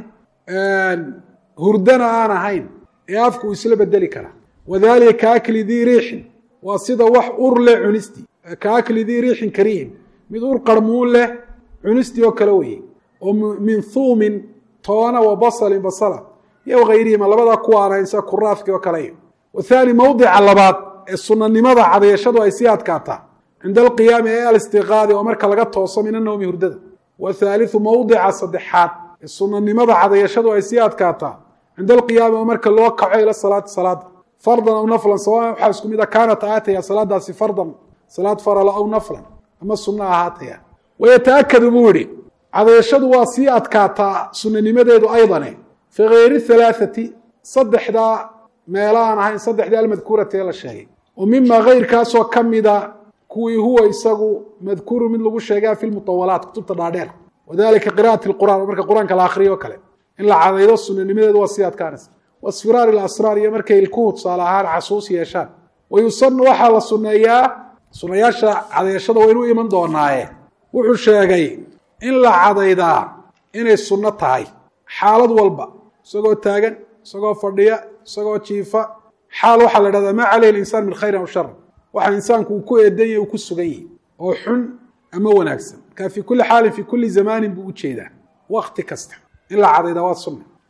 hurdana aan ahayn ee afka uu isla bedeli karaa wadalika kaakli dii riixin waa sida wax ur leh cunistii kaakli dii riixin kariihin mid ur qarmuun leh cunistii oo kale weye oo min thuumin toona wa basalin basala iyo hayrihima labadaa kuwa aan ahayn sida kuraafkii oo kale iyo wathaani mawdica labaad ee sunanimada cadayashadu ay sii adkaataa cinda alqiyaami ee alistiqaadi oo marka laga tooso min anowmi hurdada wathaalithu mawdica saddexaad ee sunanimada cadayashadu ay sii adkaataa cinda alqiyaami oo marka loo kaco ila salaati salaada fardan aw naflan sawaan waxaa isku mid a kaanat ahaataya salaadaasi fardan salaad farala aw naflan ama sunno ahaataya wayataakadu buu yihi cadayashadu waa sii adkaataa sunanimadeedu aydane fi gayri halaathati saddexdaa meela aan ahayn saddexdii almadkuurati ee la sheegay oo mima kayrkaasoo ka mida kuwii huwa isagu madkuuru mid lagu sheegaa fi lmutawalaat kutubta dhaadheer wadalika qira'ati lqur'an marka qur-aanka la akriyo o kale in la cadaydo sunanimadeedu waa sii adkaanaysa wasfiraar ilasraar iyo markay ilkuhu tusaale ahaan casuus yeeshaan wa yusanu waxaa la sunneeyaa sunayaasha cadayashada waynu iman doonaaye wuxuu sheegay in la cadaydaa inay sunno tahay xaalad walba isagoo taagan isagoo fadhiya isagoo jiifa xaal waxaa la dhahdaa maa caleyhi linsaan min khayrin aw shar waxa insaanku uu ku eedanya uu ku sugan yahi oo xun ama wanaagsan marka fii kulli xaalin fii kulli zamaanin buu u jeedaa wakti kasta in la cadaydaa waa sunna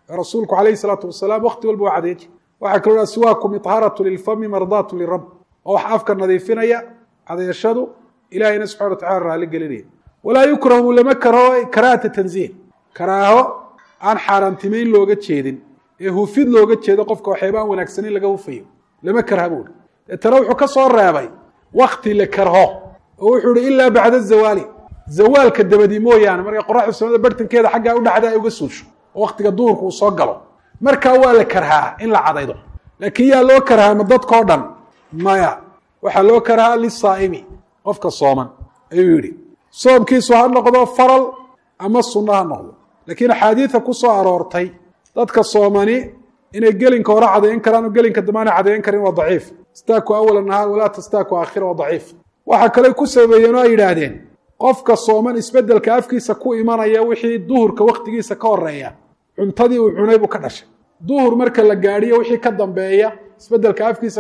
rasuulku calayhi salaatu wasalaam wakti walba waa cadeeji waxaa kaloo dha siwaakum iطhaaratu lilfami mardaatu lirab oo wax afka nadiifinaya cadeeshadu ilahayna subxana wa tacala raali gelinaya walaa yukrahu lama karaho karaahata tanziih karaaho aan xaaraantimayn looga jeedin ee hufid looga jeedo qofka waxyaaba aan wanaagsanin laga hufayo lama karha buuhi deetana wuxuu ka soo reebay wakti la karho oo wuxuu ihi ilaa bacda zawaali zawaalka dabadi mooyaane markay qoraxda samada bartankeeda xaggaa u dhacda ay uga suusho oo waktiga duhurka uu soo galo markaa waa la karhaa in la cadaydo laakiin yaa loo karhaa ma dadkao dhan maya waxaa loo karhaa lisaa'imi qofka sooman ayuu yidhi soomkiisu ha noqdo faral ama sunno ha noqdo laakiin axaadiida ku soo aroortay dadka soomani inay gelinka hore cadayn karaan oo gelinka dambe aanay cadayn karin waa daciif tastaaku awala nahaar walaa tastaaku aakhira waa daciif waxaa kale ku sameeyeen oo ay yidhaahdeen qofka sooman isbeddelka afkiisa ku imanaya wixii duhurka wakhtigiisa ka horeeya cuntadii uu cunay buu ka dhashay duhur marka la gaadhiyo wixii ka dambeeya isbeddelka afkiisa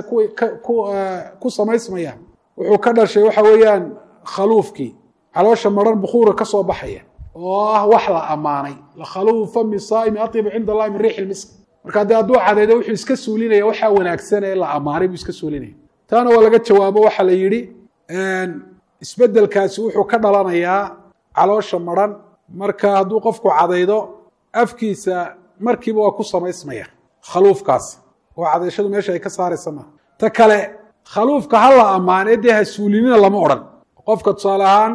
ku samaysmaya wuxuu ka dhashay waxa weeyaan khaluufkii caloosha maran bukuura ka soo baxaya oo ah wax la ammaanay lakhaluufu fami saa'imi atibu cinda allahi min riixi lmisk marka haddii hadduu cadaydo wuxuu iska suulinaya waxaa wanaagsan ee la ammaanay buu iska suulinaya taana waa laga jawaabo waxaa la yidhi isbeddelkaasi wuxuu ka dhalanayaa caloosha maran marka hadduu qofku cadaydo afkiisa markiiba waa ku samaysmaya khaluufkaasi oo cadayshadu meesha ay ka saaraysa maaha ta kale khaluufka ha la ammaanee dee ha suulinina lama odhan qofka tusaale ahaan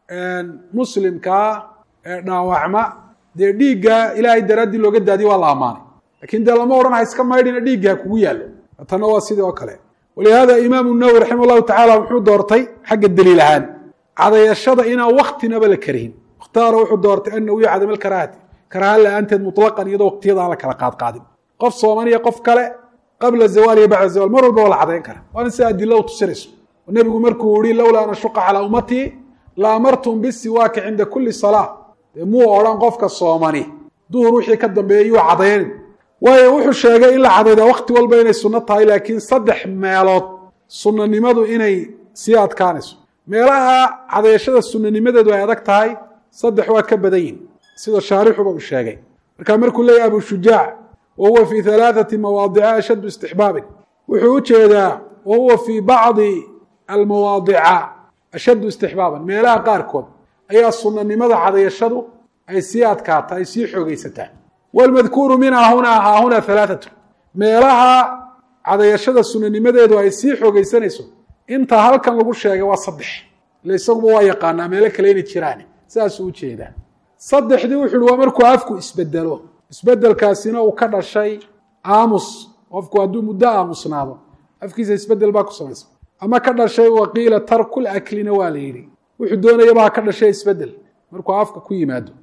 muslimkaa ee dhaawacma dee dhiigga ilaahay daraaddii looga daadiye waa la ammaanay lakiin dee lama odhan ha iska maydhina dhiigga ha kugu yaallo tanna waa sidii oo kale walihaada imaamu nawowi raxima llahu tacala wuxuu doortay xagga daliil ahaan cadayashada inaan waktinaba la karihin ikhtaara wuxuu doortay anahu cadam alkaraahati karaaha la-aanteed mutlaqan iyadoo waqtiyada aan la kala qaadqaadin qof soomaniya qof kale qabla zawaal iyo bacda zawal mar walba waa la cadayn kara waana si adila u tusinayso nebigu markuu yihi lowlaa an ashuqa calaa ummatii la amartum bisiwaaki cinda kuli salaa dee muu odhan qofka soomani duhur wixii ka dambeeya yuu cadaynin waayo wuxuu sheegay in la cadaydaa wakti walba inay sunno tahay laakiin saddex meelood sunnanimadu inay sii adkaanayso meelaha cadayashada sunanimadeedu ay adag tahay saddex waa ka badan yihin sida shaarixuba uu sheegay markaa markuu leeyahy abu shujaac wa huwa fii halaaثati mawaadica ashaddu istixbaabin wuxuu u jeedaa wa huwa fii bacdi almawaadica ashaddu istixbaaban meelaha qaarkood ayaa sunanimada cadayashadu ay sii adkaata ay sii xoogaysataa wاlmadkuuru min haahunaa haahunaa halaaثatu meelaha cadayashada sunanimadeedu ay sii xoogaysanayso inta halkan lagu sheegay waa saddex ile isaguba waa yaqaanaa meelo kale inay jiraan saasuu u jeedaa saddexdii wuxu uhi waa markuu afku isbedelo isbedelkaasina uu ka dhashay aamus qofku hadduu muddo aamusnaado afkiisa isbedel baa ku samaysa ama ka dhashay waqiila tarkul aklina waa la yidhi wuxuu doonayaba ha ka dhashay isbedel markuu afka ku yimaado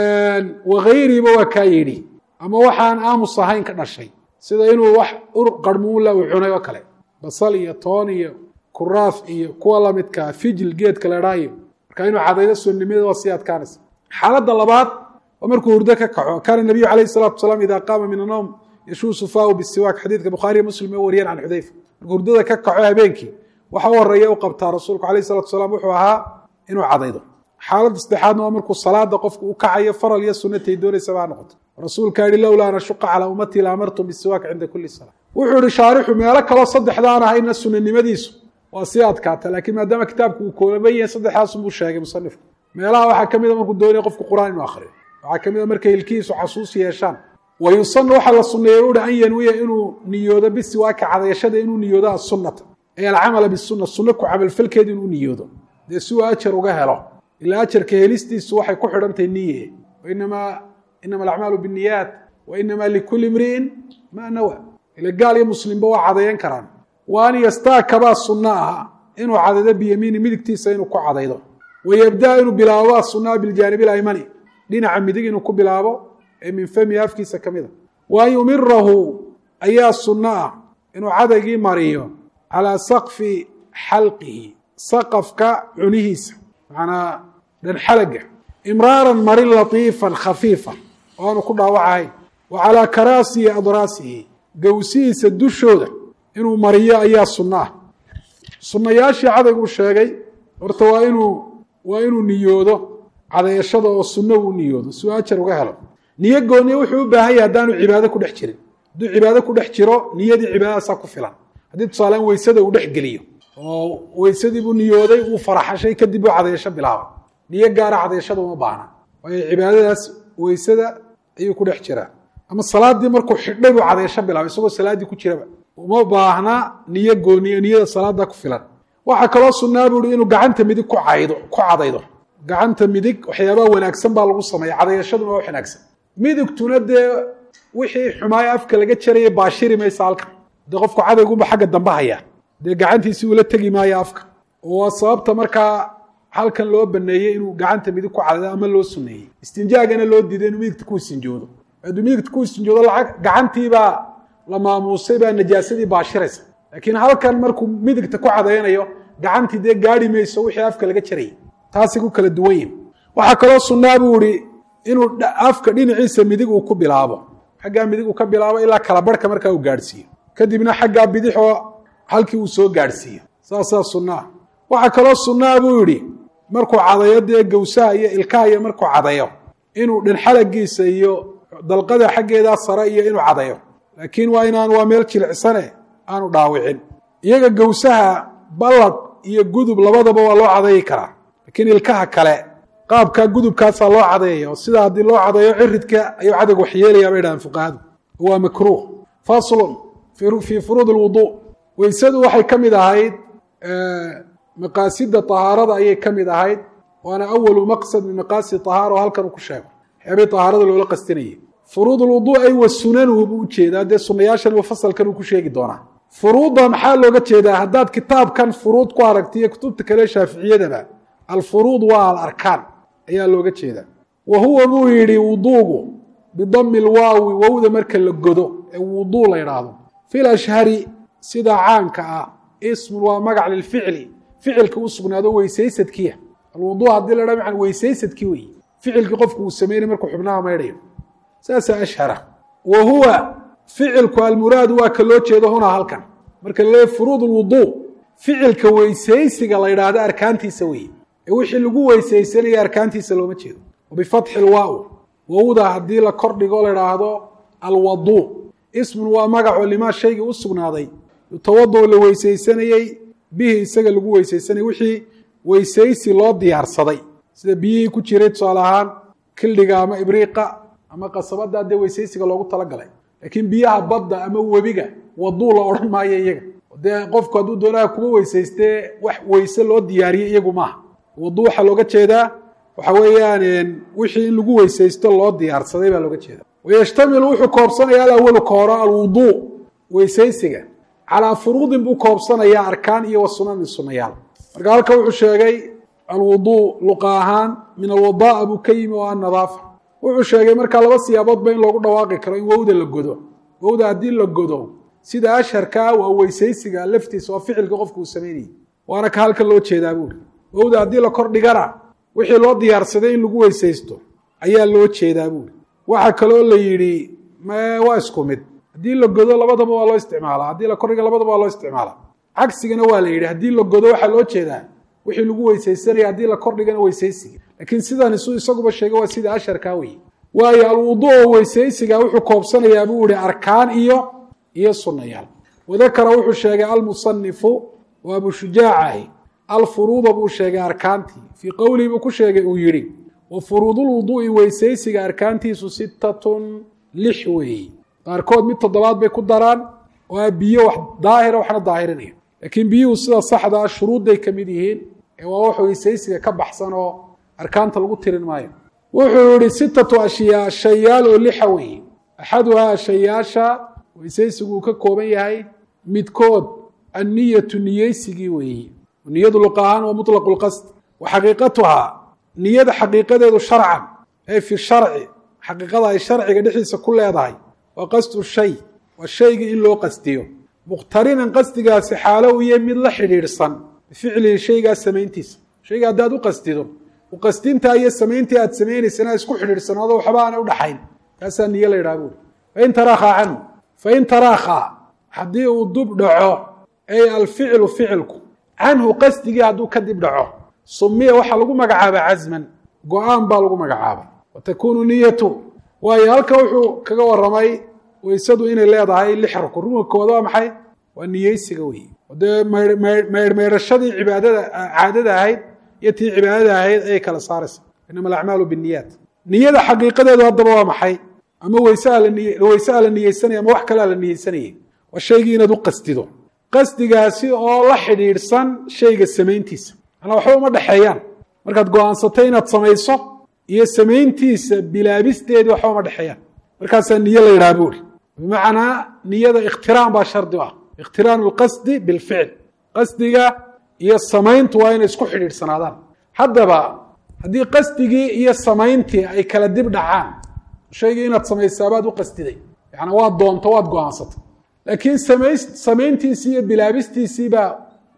wakayriiba waa kaa yidhi ama waxaan aamus ahayn ka dhashay sida inuu wax ur qarmuunla uu cunay oo kale basal iyo toon iyo kuraaf iyo kuwa lamidkaa fijil geedka ledhaayo marka inuu cadaydo sunnimadeeda waa sii adkaanaysa xaaladda labaad waa markuu hurdo ka kaco kaana nabiyu calayhi salatu wasalaam ida qaama min annowm yashuu sufaau bisiwaak xadiidka bukhaariya muslim ee wariyeen can xudayfa markuu hurdada ka kaco habeenkii waxa u horeeya u qabtaa rasuulku calayhi salatu wasalaam wuxuu ahaa inuu cadaydo xaaladda saddexaadna waa markuu salaada qofku u kacayo faral iyo sunnatay doonaysaba ha noqoto rasuulkaa yihi lowlaa an ashuqa calaa ummatii la amartum bisiwaak cinda kulli salaa wuxuu ihi shaarixu meelo kaloo saddexdaan ahayna sunanimadiisu waa sii adkaata laakiin maadaama kitaabku uu kooban yahay saddexdaasunbuu sheegay musanifku meelaha waxaa ka mida markuu doonaya qofku qur-aan inuu akhriyo waxaa ka mid a markay ilkihiisu xasuus yeeshaan wa yusanu waxaa la sunneeyey uhi an yanwiya inuu niyoodo bisiwaaka cadayashada inuu niyoodo asunata ay alcamala bisunna sunno ku camalfalkeeda inuu niyoodo dee si uu ajar uga helo ilaa ajarka helistiisu waxay ku xidhantahay niye inamaa inama alacmaalu binniyaat wa inamaa likulli imri'in maa nawa ile gaal iyo muslimba waa cadayan karaan wa an yastaakabaa sunno ah inuu cadaydo biyamiini midigtiisa inuu ku cadaydo wa yabda inuu bilaabo sunnaha biljaanibi ilaymani dhinaca midig inuu ku bilaabo ee min famihi afkiisa ka mida wa an yumirahu ayaa sunno ah inuu cadaygii mariyo calaa sakfi xalqihi saqafka cunihiisa macnaa dhanxalaga imraaran marin latiifan khafiifa oo aanu ku dhaawacahayn wa calaa karaasihi adraasihi gowsihiisa dushooda inuu mariyo ayaa sunno ah sunnayaashii cadaygu sheegay horta waa inuu waa inuu niyoodo cadayashada oo sunno uu niyoodo si uu ajar uga helo niyo gooniya wuxuu u baahan yahay haddaanu cibaado ku dhex jirin hadduu cibaado ku dhex jiro niyadii cibaadadaasaa ku filan haddii tusaalaan weysada uu dhex geliyo oo weysadii buu niyooday uu faraxashay kadib uu cadeysho bilaabay niyo gaara cadeeshada uma baahna waayo cibaadadaas weysada ayuu ku dhex jiraa ama salaadii markuu xidhay buu cadeysho bilaabay isagoo salaaddii ku jiraba uma baahna niyo gooniyo niyada salaada ku filan waxaa kaloo sunnaa buu ihi inuu gacanta midig ku caydo ku cadaydo gacanta midig waxyaabaha wanaagsan baa lagu sameeya cadayashaduna waa wax wanaagsan midigtuna dee wixii xumaayo afka laga jaraya baashiri maysa halkan dee qofku cadayguba xagga dambe hayaa dee gacantiisi uula tegi maayo afka oo waa sababta markaa halkan loo baneeyey inuu gacanta midig ku cadaydo ama loo suneeyey istinjaagana loo diiday inuu midigta ku istinjoodo hadduu midigta ku istinjoodo lacag gacantiibaa la maamuusay baa najaasadii baashiraysa laakiin halkan markuu midigta ku cadaynayo gacantii dee gaari mayso wixii afka laga jarayay taasi ku kala duwan yihin waxaa kaloo sunnaa buu ihi inuu afka dhinaciisa midig uu ku bilaabo xaggaa midig uu ka bilaabo ilaa kala barhka markaa uu gaadhsiiyo kadibna xaggaa bidixoo halkii uu soo gaadhsiiyo saasaa sunnaa waxaa kaloo sunnaa buu yidhi markuu cadayo dee gawsaha iyo ilkaha iyo markuu cadayo inuu dhinxalagiisa iyo dalqada xaggeedaa sare iyo inuu cadayo laakiin waa inaan waa meel jilicsane aanu dhaawicin iyaga gawsaha ballad iyo gudub labadaba waa loo cadayi karaa laakiin ilkaha kale qaabkaa gudubkaasaa loo cadeeya oo sidaa haddii loo cadeeyo ciridka ayuu cadayg waxyeelayaa bay dhahaan fuqahadu waa makruuh faslun fii furuud lwuduu weysadu waxay ka mid ahayd maqaasida tahaarada ayay ka mid ahayd waana awalu maqsad min maqaasid tahaara oo halkan uu ku sheego waxyaabay tahaarada loola qastinayay furuud lwuduu ay wa sunanuhu buu ujeedaa dee sunayaashan mufasalkan uu ku sheegi doonaa furuudda maxaa looga jeedaa haddaad kitaabkan furuud ku aragti iyo kutubta kale shaaficiyadaba alfuruud waa alarkaan ayaa looga jeedaa wa huwa buu yidhi wuduugu bidami lwaawi wowda marka la godo ee wuduu la yidhaahdo fi lashhari sida caanka ah ismun waa magac lilficli ficilka u sugnaado weysaysadkiia alwuduu haddii la dha maan weysaysadkii wey ficilkii qofku uu sameynay markuu xubnaha maydhayo saasa ashhara wa huwa ficilku almuraadu waa ka loo jeedo hunaa halkan marka la leeya furuud lwuduu ficilka weysaysiga la yidhaahdo arkaantiisa weye ee wixii lagu weysaysanaya arkaantiisa looma jeedo bifatxi lwaaw wowda haddii la kor dhigo la idhaahdo alwaduu ismun waa magacoo limaa shaygii u sugnaaday yutawado la weysaysanayey bihi isaga lagu weysaysanayay wixii weysaysi loo diyaarsaday sida biyihii ku jiray tusaale ahaan kildhiga ama ibriiqa ama qasabada dee weysaysiga loogu talagalay laakiin biyaha badda ama webiga waduu la odhan maayo iyaga dee qofku hadduu doonaha kuma weysaystee wax weyse loo diyaariyey iyagu maaha wadu waxaa looga jeedaa waxa weeyaan wixii in lagu weysaysto loo diyaarsaday baa looga jeeda wayashtamilu wuxuu koobsanaya alawalu ka hore alwuduu weysaysiga calaa furuudin buu koobsanayaa arkaan iyo wa sunanin sunayaal marka halka wuxuu sheegay alwuduu luqa ahaan min alwadaa buu ka yimi oo annadaafa wuxuu sheegay markaa laba siyaaboodba in loogu dhawaaqi karo in wowda la godo wowda haddii la godo sida asharkaa waa weysaysiga laftiisa oo ficilka qofku uu samaynayay waana ka halkan loo jeedaa buuri wowda haddii la kor dhigana wixii loo diyaarsaday in lagu weysaysto ayaa loo jeedaa buuri waxaa kaloo la yidhi waa isku mid haddii la godo labadaba waa loo isticmaalaa haddii la kordhiga labadaba waa loo isticmaalaa cagsigana waa la yidhi haddii la godo waxaa loo jeedaa wixii lagu weysaysanaya haddii la kordhigana weysaysiga laakiin sidan isu isaguba sheegay waa sida asharkaa weye waayo alwuduu oo weysaysiga wuxuu koobsanayaa buu yihi arkaan iyo iyo sunayaal wadakara wuxuu sheegay almusanifu waa abu shujaacahi alfuruuda buu sheegay arkaantii fii qowlihi buu ku sheegay uu yidhi wa furuudulwuduu'i weysaysiga arkaantiisu sittatun lix weeye qaarkood mid toddobaad bay ku daraan oo a biyo wax daahira waxna daahirinaya laakiin biyuhu sida saxda ah shuruudday ka mid yihiin ee waa wax weysaysiga ka baxsan oo arkaanta lagu tirin maayo wuxuu yihi sittatu ashyaa shayaal oo lixa weeye axaduhaa shayaasha weysaysigu uu ka kooban yahay midkood anniyatu niyeysigii weeye niyadu luqa ahaan waa muطlaqu lqasd wa xaqiiqatuhaa niyada xaqiiqadeedu sharcan ee fi sharci xaqiiqada ay sharciga dhexdiisa ku leedahay waa qasdu shay waa shayga in loo qastiyo mukhtarinan qasdigaasi xaalo u yahay mid la xidhiidhsan bificlihi shaygaas samayntiisa shayga haddaad u qastido uqastintaa iyo samayntii aad samaynaysana isku xidhiidhsanaado waxba aanay udhaxayn taasaa niyo la yidhaha buuri fain taraakhaa canhu fain taraakhaa haddii uu dub dhaco ay alficlu ficilku canhu qasdigii hadduu ka dib dhaco sumiya waxaa lagu magacaaba casman go-aan baa lagu magacaaba wa takuunu niyatu waayo halka wuxuu kaga waramay weysadu inay leedahay lix rukun rukunka koowaad waa maxay waa niyeysiga wey dee meydhmeydhashadii cibaadada caadada ahayd iyo tii cibaadada ahayd ayay kala saaraysa inama alacmaalu binniyaat niyada xaqiiqadeedu haddaba waa maxay ama weysaa laweysaa la niyeysanaya ama wax kalea la niyeysanayay waa shaygii inaad u qastido qasdigaasi oo la xidhiidhsan shayga samayntiisa manaa waxba uma dhexeeyaan markaad go-aansatay inaad samayso iyo samayntiisa bilaabisteedii waxba uma dhexeeyaan markaasaa niyo la yidhaha buuri bimacnaa niyada ikhtiraan baa shardi u ah ikhtiraan lqasdi bilficil qasdiga iyo samayntu waa inay isku xidhiidhsanaadaan haddaba haddii qasdigii iyo samayntii ay kala dib dhacaan shaygii inaad samaysabaad u qastiday yaani waad doonto waad go-aansatay laakiin samay samayntiisii iyo bilaabistiisii baa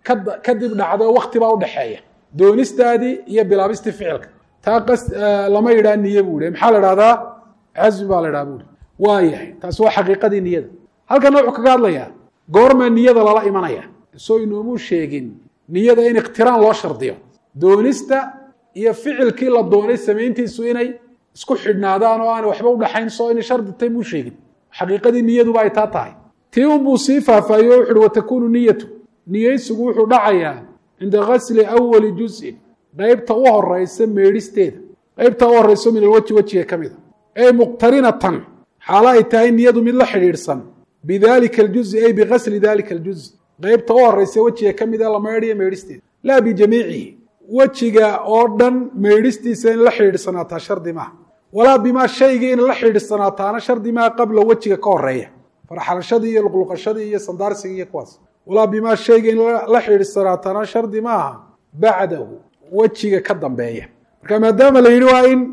ka dib dhacday oo wakti baa udhexeeya doonistaadii iyo bilaabistii ficilka taa qas lama yidhaha niye buu yihi maxaa la idhahdaa casmi baa la idhaha buuhi waa yahay taasi waa xaqiiqadii niyada halkana wuxuu kaga hadlayaa goormaa niyada lala imanaya isoo inoomuu sheegin niyada in ikhtiraan loo shardiyo doonista iyo ficilkii la doonay samayntiisu inay isku xidhnaadaan oo aanay waxba udhaxayn soo inay shardi tay muu sheegin xaqiiqadii niyaduba ay taa tahay tii unbuu sii faahfaahiyo wuxu uhi watakunu niyatu niyeysigu wuxuu dhacayaa cinda gasli awali juz'in qaybta u horeysa meedhisteeda qaybta u horeyso min alweji wejiga ka mida ey muqtarinatan xaalo ay tahay niyadu mid la xidhiidhsan bidalika aljuzi ay bigasli dalika aljuzi qaybta u horeysa wejiga ka mida la meedhiyo meedhisteeda laa bijamiicihi wejiga oo dhan meydhistiisa in la xidhiidhsanaataa shardi maaha walaa bimaa shaygii in la xidhiidhsanaataana shardi maaha qabla wejiga ka horeeya farxalashadii iyo luqluqashadii iyo sandaarsigii iyo kuwaas walaa bimaa shaygii in la xidhiidhsanaataana shardi maaha bacdahu wejiga ka dambeeya marka maadaama la yidhi waa in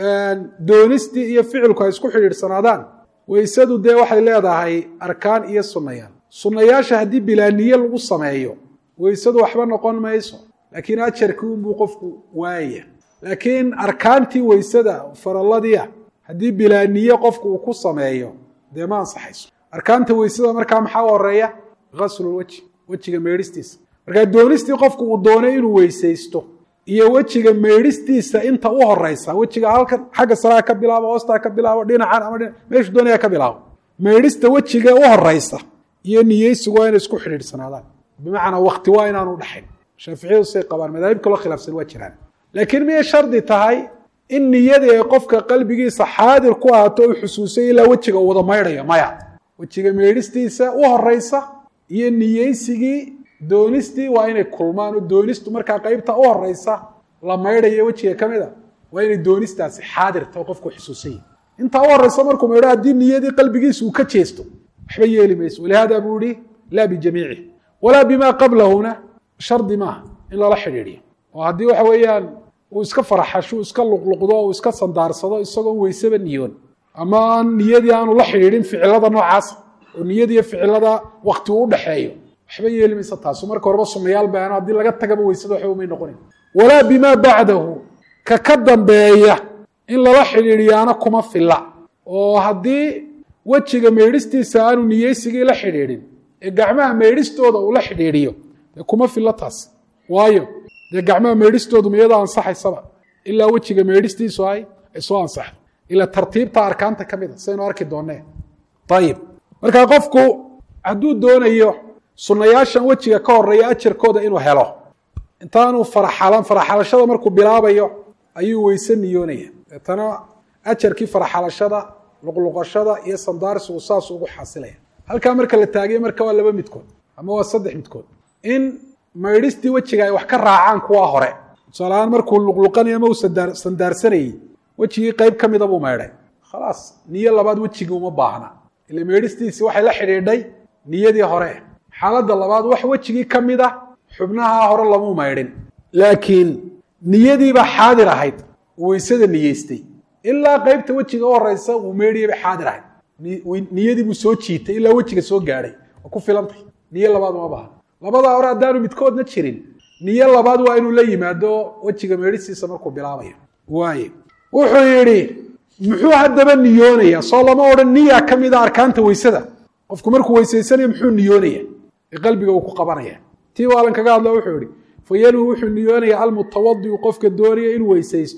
doonistii iyo ficilku ay isku xidhiidhsanaadaan weysadu dee waxay leedahay arkaan iyo sunnayaal sunnayaasha haddii bilaa niye lagu sameeyo weysadu waxba noqon mayso laakiin ajarkii unbuu qofku waayaya laakiin arkaantii weysada faralladii ah haddii bilaa niye qofku uu ku sameeyo dee ma ansaxayso arkaanta weysada markaa maxaa u horeeya ghaslulweji wejiga meedhistiisa markaa doonistii qofku uu doonay inuu weysaysto iyo wejiga meedhistiisa inta u horeysa wejiga halkan xagga saraa ka bilaabo hoostaa ka bilaabo dhinacan ama meeshu doonaya ka bilaabo meedhista wejiga u horeysa iyo niyeysigu waa inay isku xidhiidhsanaadaan bimacnaa wakti waa inaanu dhaxayn shaaficiyadu say qabaan madaahib kaloo khilaafsan waa jiraan laakiin miyay shardi tahay in niyadii ay qofka qalbigiisa xaadir ku ahaato u xusuusay ilaa wejiga uu wada maydhayo maya wejiga meedhistiisa u horeysa iyo niyeysigii doonistii waa inay kulmaan oo doonistu markaa qeybta u horeysa la maydhayo wejiga ka mid a waa inay doonistaasi xaadirta oo qofku xusuusanya intaa u horeysa markuu maydho haddii niyadii qalbigiisa uu ka jeesto waxba yeeli mayso walihaada buu ihi laa bijamiicihi walaa bimaa qablahuna shardi maaha in lala xidhiidhiyo oo haddii waxa weeyaan uu iska faraxasho iska luqluqdo uu iska sandaarsado isagoon weyseba niyoon ama aan niyadii aanu la xidhiidhin ficilada noocaasa oo niyadiiyo ficilada wakti uu udhaxeeyo waxba yeeli maysa taasu marka horeba sunayaal baano haddii laga tagaba weysada waxba umay noqonayn walaa bimaa bacdahu ka ka dambeeya in lala xidhiidhiyaana kuma filla oo haddii wejiga meydhistiisa aanu niyeysigii la xidhiidhin ee gacmaha meydhistooda uu la xidhiidhiyo dee kuma filla taas waayo dee gacmaha meydhistoodu miyada ansaxaysaba ilaa wejiga meydhistiisu ay ay soo ansaxdo ilaa tartiibta arkaanta ka mid a saynu arki doonee ayib markaa qofku hadduu doonayo sunayaashan wejiga ka horeeya ajarkooda inuu helo intaanuu faraxalan faraxalashada markuu bilaabayo ayuu weyse niyoonaya deetana ajarkii faraxalashada luqluqashada iyo sandaarsigu saas ugu xasilaya halkaa marka la taagay marka waa laba midkood ama waa saddex midkood in maydhistii wejiga ay wax ka raacaan kuwa hore tusaalahaan markuu luqluqanay ama uu sandaarsanayey wejigii qeyb ka mida buu maydhay khalaas niyo labaad wejigii uma baahna ila maydhistiisii waxay la xidhiidhay niyadii hore xaaladda labaad wax wejigii ka mid a xubnaha hore lamuu maydhin laakiin niyadiibaa xaadir ahayd uu weysada niyeystay ilaa qeybta wejiga u horeysa uu meydhiyaba xaadir ahayd niyadii buu soo jiitay ilaa wejiga soo gaadhay waa ku filantay niyo labaad uma baahna labadaa hore haddaanu midkoodna jirin niyo labaad waa inuu la yimaado wejiga meedhisiisa markuu bilaabayo waaye wuxuu yidhi muxuu haddaba niyoonayaa soo lama odhan niya ka mid a arkaanta weysada qofku markuu weysaysanayo muxuu niyoonaya ee qalbiga uu ku qabanaya tii waalan kaga hadla wuxuu yihi fayanwi wuxuu niyoonayaa almutawadiu qofka doonaya inuu weysaysto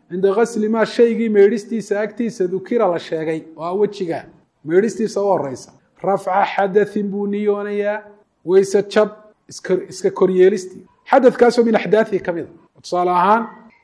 cinda gasli maa shaygii meedhistiisa agtiisa dukira la sheegay oo a wejiga meedhistiisa u horeysa rafca xadathin buu niyoonayaa weyse jab iska iska koryeelistii xadadkaasoo min axdaaثihi ka mida tusaale ahaan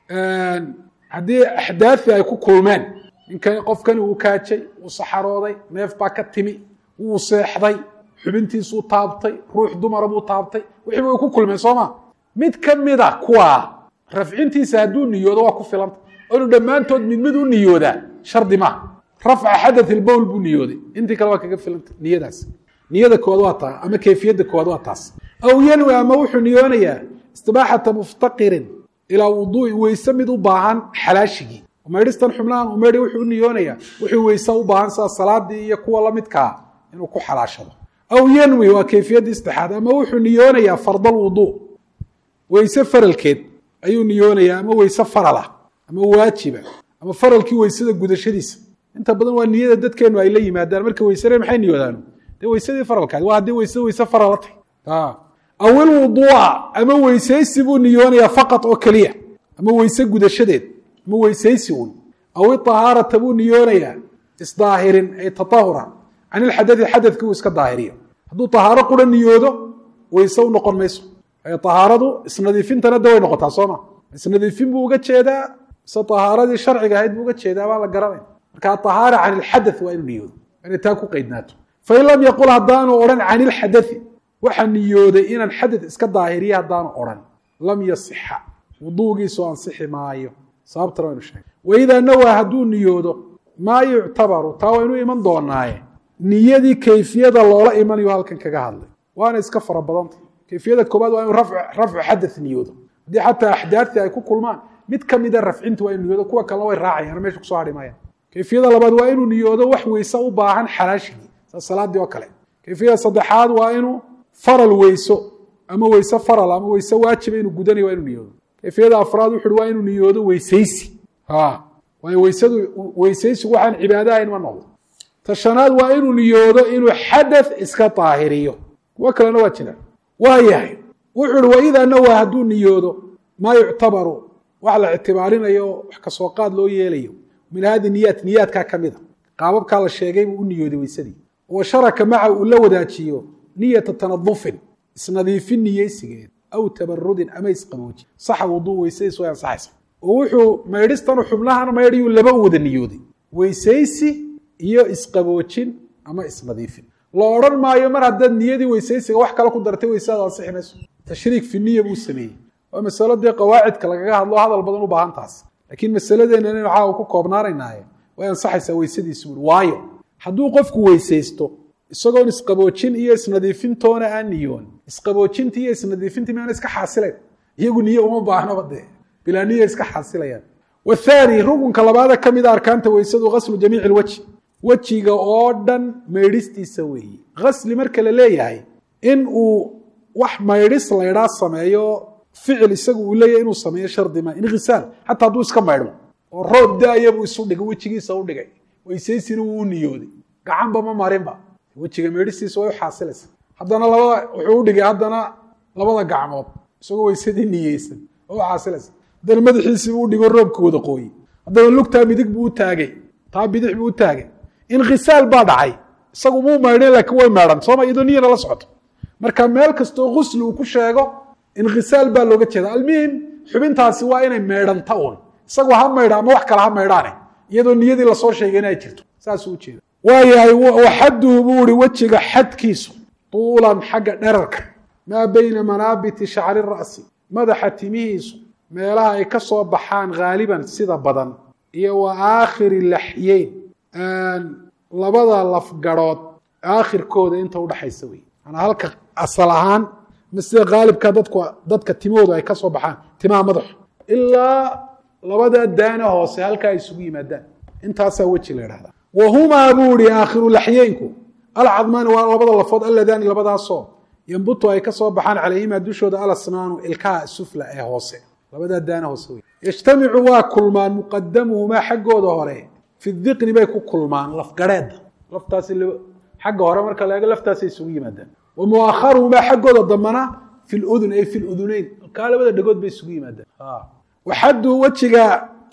haddii axdaaثi ay ku kulmeen ninkan qofkani uu kaajay uu saxarooday neef baa ka timi wuu seexday xubintiisuu taabtay ruux dumara buu taabtay wixiiba way ku kulmeen soo ma mid ka mida kuwaa rafcintiisa hadduu niyoodo waa ku filanta inu dhammaantood mid mid u niyoodaa shardi maaha rafca xadaث ilbowl buu niyooday intii kale waa kaga filanta niyadaas niyada koowaad waa taa ama kayfiyadda koowaad waa taas aw yanwi ama wuxuu niyoonayaa istibaaxata muftaqirin ilaa wuduui weyse mid u baahan xalaashigii maydhistan xubnahan u maydhi wuxuu u niyoonayaa wuxuu weyse u baahan sida salaadii iyo kuwa lamidkaa inuu ku xalaashado aw yanwi waa kayfiyaddii istixaad ama wuxuu niyoonayaa fardal wuduu weyse faralkeed ayuu niyoonayaa ama weyse faralah ama waajiba ama faralkii weysada gudashadiisa inta badan waa niyada dadkeenu ay la yimaadaan marka weysane maxay niyoodaan dee weysadii faralkaad waa haddii weysada weyse farala tahy aw ilwuduuca ama weysaysi buu niyoonayaa faqad oo keliya ama weyse gudashadeed ama weysaysi un aw iطahaarata buu niyoonayaa isdaahirin ay taطahura can ilxadai xadadkii uu iska daahiriyo hadduu طahaaro qura niyoodo weyse u noqon mayso طahaaradu isnadiifintana da way noqotaa soo ma isnadiifin buu uga jeedaa mise طahaaradii sharciga ahayd buu uga jeedaa baa la garanay marka طahaara can ilxadaث waa inuu niyoodo inay taa ku qeydnaato fain lam yaqul haddaanu odhan can ilxadai waxaa niyooday inaan xadad iska daahiriya haddaanu odhan lam yasixa wuduugiisu ansixi maayo sababtana waynu sheegay waidaa nawaa hadduu niyoodo maa yuctabaru taa waynu iman doonaaye niyadii kayfiyada loola imanayo halkan kaga hadlay waana iska fara badanta kayfiyada koobaad waa inuu rafcu xadaث niyoodo haddii xataa axdaadtii ay ku kulmaan mid ka mida rafcinta waa inu niyoodo kuwa kalena way raacayaan meesha kusoo hadhi maayaan kayfiyada labaad waa inuu niyoodo wax weyse u baahan xalaashigii sa salaadii oo kale kayfiyada saddexaad waa inuu faral weyso ama weyse faral ama weyse waajiba inuu gudanayo waa inuu niyoodo kayfiyada afraad wuxu uhi waa inuu niyoodo weysaysi waayo weysadu weysaysigu waxaan cibaado ahayn ma noqdo ta shanaad waa inuu niyoodo inuu xadaث iska daahiriyo kuwo kalena waa jiraan waa yahay wuxu uhi waidaa nawaa hadduu niyoodo maa yuctabaru wax la ictibaarinayo wax kasoo qaad loo yeelayo min hadi niyaat niyaadkaa ka mida qaababkaa la sheegay buu u niyooday weysadii wa sharaka maca uu la wadaajiyo niyata tanadufin isnadiifin niyeysigeed aw tabarudin ama isqabooji saxa wuduu weysadiis way ansaxaysa oo wuxuu maydhistanu xubnahan maydhiyuu laba u wada niyooday weysaysi iyo isqaboojin ama isnadiifin la odhan maayo mar haddaad niyadii weysaysiga wax kale ku dartay weysada ansixi mayso tashriik fi niya buu sameeyey waa masalo dee qawaacidka lagaga hadlo hadal badan u baahan taas laakiin masaladeena inu caawa ku koobnaanaynaaye way ansaxaysaa weysadiisu buui waayo hadduu qofku weysaysto isagoon isqaboojin iyo isnadiifintoona aan niyoon isqaboojintii iyo isnadiifintii maana iska xaasilayn iyagu niye uma baahnaba dee bilaa niya iska xaasilayaan wathaani rukunka labaada ka mida arkaanta weysadu gaslu jamiici lwajhi wejiga oo dhan maydhistiisa weeye gasli marka la leeyahay in uu wax maydhis laydhaa sameeyo ficil isagu uu leeyahy inuu sameeyo shardi ma inkisaal xataa hadduu iska maydhmo oo roob daaya buu isu dhigay wejigiisa u dhigay weysaysina wuu u niyooday gacanba ma marinba wejiga meedhistiisa way u xaasilaysa haddana labada wuxuu u dhigay haddana labada gacmood isagoo weysadii niyeysan way u xaasilaysa haddana madaxiisiibuu u dhigo roobka wada qooyey haddana lugtaa midig buu u taagay taa bidix buu u taagay inkhisaal baa dhacay isagu muu maydhin laakiin way meedhan sooma iyadoo niyana la socoto marka meel kastoo gusli uu ku sheego inkhisaal baa looga jeeda almuhim xubintaasi waa inay meedhanta un isagu ha maydha ama wax kale ha maydhaane iyadoo niyadii lasoo sheegay in ay jirto saasuu ujeeda waayahay waxaduhu buu ihi wejiga xadkiisu tuulan xagga dherarka maa bayna manaabiti shacri ra'si madaxa timihiisu meelaha ay ka soo baxaan haaliban sida badan iyo wa aakhiri laxyeyn labada lafgarood aakhirkooda inta udhaxaysa wey manaa halka asal ahaan ma sida haalibka dadku dadka timahoodu ay ka soo baxaan timaha madaxu ilaa labada daana hoose halkaa ay isugu yimaadaan intaasaa weji la idhahdaa wa humaa buu ihi aakhiru laxyeynku alcadmaani waa labada lafood alladaani labadaasoo yambutu ay ka soo baxaan calayhimaa dushooda alasnaanu ilkaha sufla ee hoose labadaa daana hoose wey yajtamicu waa kulmaan muqadamuhumaa xaggooda hore fi diqni bay ku kulmaan lafgareeda laftaasi xagga hore marka laega laftaasay isugu yimaadaan wa muaakharuhumaa xaggooda dambana fi ludun ay fi luduneyn kaa labada dhegood bay isugu yimaadaan waxaduu wejiga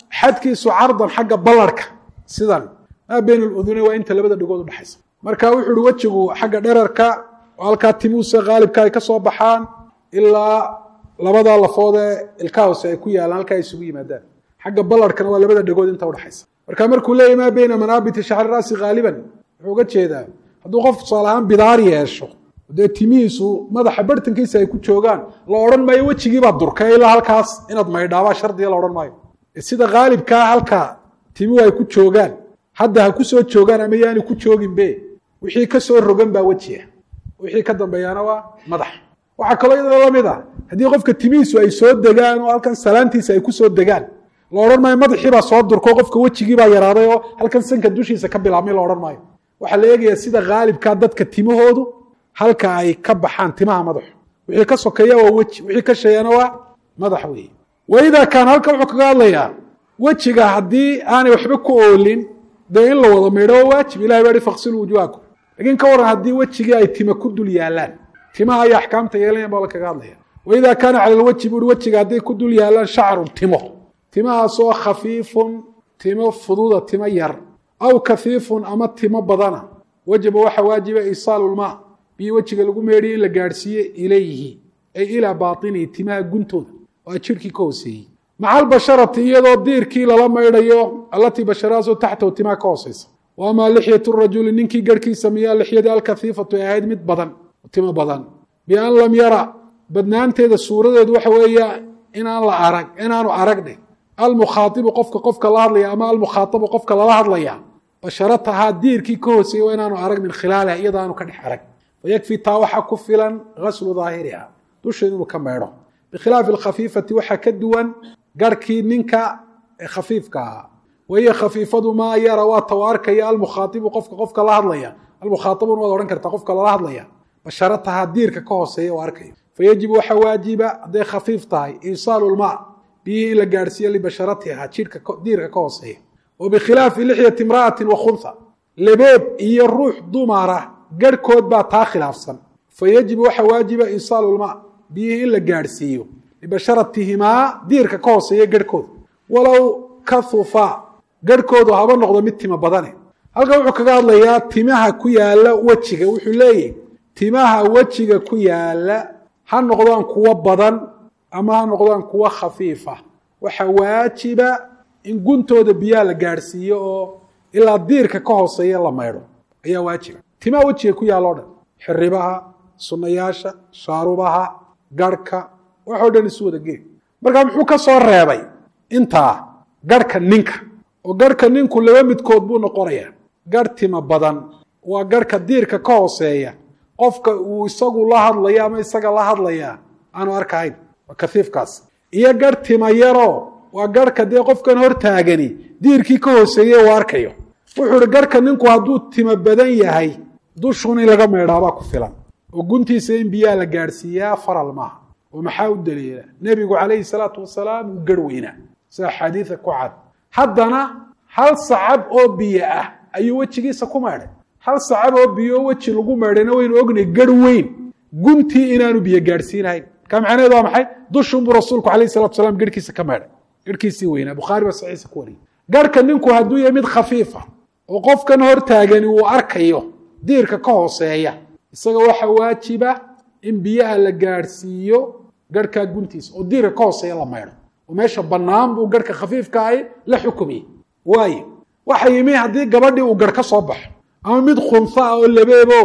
xadkiisu cardan xagga ballarhka sidan maa bayna aludunayn waa inta labada dhigood udhexaysa marka wuxuu uhi wejigu xagga dherarka oo halkaa timuusa haalibka ay ka soo baxaan ilaa labada lafood ee ilkaa hoose ay ku yaalaan halkaa isugu yimaadaan xagga ballarhkana waa labada dhegood inta udhexaysa marka markuu leeyahy maa bayna manaabiti shacri ra'si haaliban wuxuu uga jeedaa hadduu qof tusaale ahaan bidaar yeesho dee timihiisu madaxa bartankiisa ay ku joogaan la odhan maayo wejigiibaa durkay ilaa halkaas inaad maydhaabaa shardiga la odhan maayo sida haalibkaa halka timihu ay ku joogaan hadda ha ku soo joogaan ama yaani ku jooginbe wixii ka soo rogan baa wejiga wixii ka dambeeyaana waa madax waxaa kaloo iyadana la mid a haddii qofka timihiisu ay soo degaan oo halkan salaantiisa ay ku soo degaan la odhan maayo madaxiibaa soo durko qofka wejigiibaa yaraaday oo halkan sanka dushiisa ka bilaabmay la odhan maayo waxaa la eegayaa sida haalibkaa dadka timahoodu halka ay ka baxaan timaha madaxu wixii ka sokeeya waa weji wixii ka sheeyana waa madax weeye waidaa kaan halka wuxuu kaga hadlayaa wejiga haddii aanay waxba ku oolin dee in la wada maydho waa waajib ilahay baa hi faqsiluu wujuhakum laakiin ka waran haddii wejigii ay tima ku dul yaalaan timaha ayaa axkaamta yeelanyan baa la kaga hadlaya waidaa kaana cala lwajhi buui wejiga hadday ku dul yaalaan shacrun timo timahaasoo khafiifun timo fududa timo yar aw kafiifun ama timo badana wajaba waxaa waajiba isaalu lmaa biyi wejiga lagu meedhiye in la gaadhsiiye ilayhi ay ilaa bainihi timaha guntooda waa jirhkii ka hooseeyey maca albasharati iyadoo diirkii lala maydhayo allatii basharadaasoo taxtahu timaha ka hooseysa wa amaa lixyatu rajuli ninkii garhkiisa miyaa lixyadii alkahiifatu ay ahayd mid badan timo badan bian lam yara badnaanteeda suuradeedu waxa weeya inaan la arag inaanu aragne almukhaaibu qofka qofka la hadlaya ama almukhaaabu qofka lala hadlaya basharatahaa diirkii ka hooseeyey waa inaanu arag min khilaaliha iyadoo aanu ka dhex arag fayakfi taa waxaa ku filan gaslu daahiriha dusheed inuu ka maydho bikhilaafi alkhafiifati waxaa ka duwan garhkii ninka ee khafiifka ahaa wahiya khafiifadu maa yara waa taw arkaya almukhaaibu qofka qofka la hadlaya almukhaaabuna waad odhan kartaa qofka lala hadlaya basharatahaa diirka ka hooseeya oo arkayo fayajibu waxaa waajiba hadday khafiif tahay iisaalu lmaa biyihii in la gaadhsiiyo libasharatiha jidhka diirka ka hooseeya wa bikhilaafi lixyati imra'atin wa khunha lebeeb iyo ruux dumara garhkood baa taa khilaafsan fayajibu waxaa waajiba iisaalu lmaa biyihii in la gaadhsiiyo libasharatihimaa diirka ka hooseeya garhkooda walow kahufa garhkoodu haba noqdo mid timo badane halkan wuxuu kaga hadlayaa timaha ku yaala wejiga wuxuu leeyahy timaha wejiga ku yaala ha noqdaan kuwo badan ama ha noqdaan kuwo khafiifa waxaa waajiba in guntooda biyaha la gaadhsiiyo oo ilaa diirka ka hooseeya la maydho ayaa waajiba timaha wejiga ku yaala o dhan xiribaha sunayaasha shaarubaha garhka waxoo dhan isu wada gee markaa muxuu ka soo reebay intaa garhka ninka oo garhka ninku laba midkood buu noqonayaa garh tima badan waa garhka diirka ka hooseeya qofka uu isagu la hadlaya ama isaga la hadlaya aanu arkahayn waa kafiifkaas iyo garh tima yaroo waa garhka dee qofkan hortaagani diirkii ka hooseeye uu arkayo wuxuu ihi garhka ninku hadduu timo badan yahay dushun in laga maydhaabaa ku filan oo guntiisa in biyaha la gaadhsiiyaa faral maaha oo maxaa u daliila nebigu calayhi salaatu wasalaam uu garh weynaa sida xaadiida ku cad haddana hal sacab oo biyo ah ayuu wejigiisa ku maydhay hal sacab oo biyo weji lagu maydhayna waynu ognay garh weyn guntii inaanu biyo gaadhsiinahayn markaa macnaheedu waa maxay dushunbuu rasuulku calayhi salatu salaam garhkiisa ka maydhay garhkiisii weynaa bukhaari baa saxiisa ku wariyay garhka ninku hadduu yahay mid khafiifa oo qofkan hortaagani uu arkayo diirka ka hooseeya isaga waxa waajiba in biyaha la gaadhsiiyo garhkaa guntiisa oo diirka ka hooseeya la maydho oo meesha bannaan buu garhka khafiifka ahi la xukumiyey waayo waxa yimi haddii gabadhii uu garh ka soo baxo ama mid khunha ah oo labeebo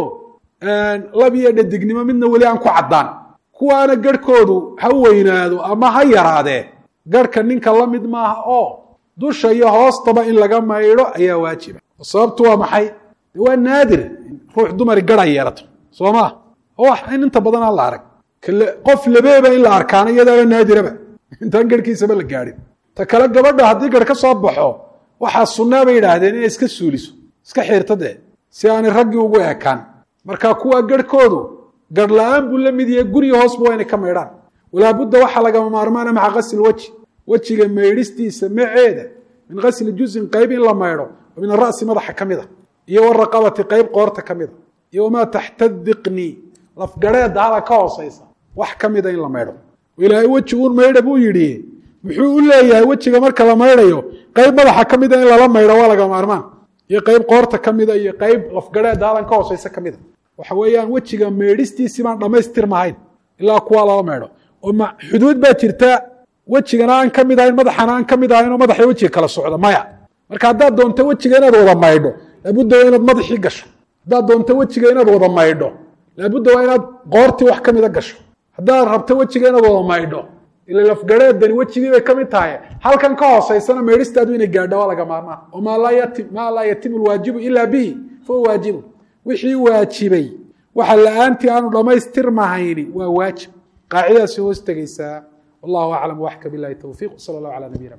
lab iyo dhadignimo midna weli aan ku caddaan kuwaana garhkoodu ha weynaado ama ha yaraadee garhka ninka la mid maaha oo dusha iyo hoostaba in laga maydho ayaa waajiba sababtu waa maxay waa naadir ruux dumari garh ay yeelato soo maa in inta badan aan la arag qof labeeba in la arkaana iyadaaba naadiraba intaan garhkiisaba la gaadhin ta kale gabadha haddii garh ka soo baxo waxaa sunnaa bay yidhaahdeen inay iska suuliso iska xiirta dee si aanay raggii ugu ekaan marka kuwa garhkoodu garh la-aan buu la mid yahay guriga hoosba waa inay ka maydhaan walaabudda waxaa lagama maarmaana maca qasli weji wejiga maydhistiisa maceeda min qasli juzin qayb in la maydho oo min ara'si madaxa ka mid a iyo waraqabati qayb qoorta ka mid a iyo wamaa taxta diqni lafgareedda hala ka hoosaysa wax ka mida in la maydho ilaahay weji uun maydha buu yidhi muxuu u leeyahay wejiga marka la maydhayo qeyb madaxa ka mida in lala maydho waa laga maarmaan iyo qeyb qoorta ka mida iyo qeyb lafgadheed daadan ka hooseysa ka mida waxa weeyaan wejiga meedhistiisii baan dhammaystirmahayn ilaa kuwaa lala maydho oo ma xuduud baa jirta wejigana aan ka mid ahayn madaxana aan ka mid ahayn oo madaxa wejiga kala socda maya marka haddaad doonto wejiga inaad wada maydho laabudda waa inaad madaxii gasho haddaad doonto wejiga inaad wada maydho laabudda waa inaad qoortii wax ka mida gasho haddaad rabto wejiga inaad wada maydho ila lafgareedani wejigii bay ka mid tahay halkan ka hooseysana meedhistaadu inay gaadho waa laga maarmaan oo maa laa yatimu lwaajibu ilaa bihi fahuwa waajibun wixii waajibay waxa la-aantii aanu dhammaystirmahayni waa waajib qaacidadaasi hoos tegeysaa wallahu aclam waxka bilahi towfiq sala allahu calaa nabiyina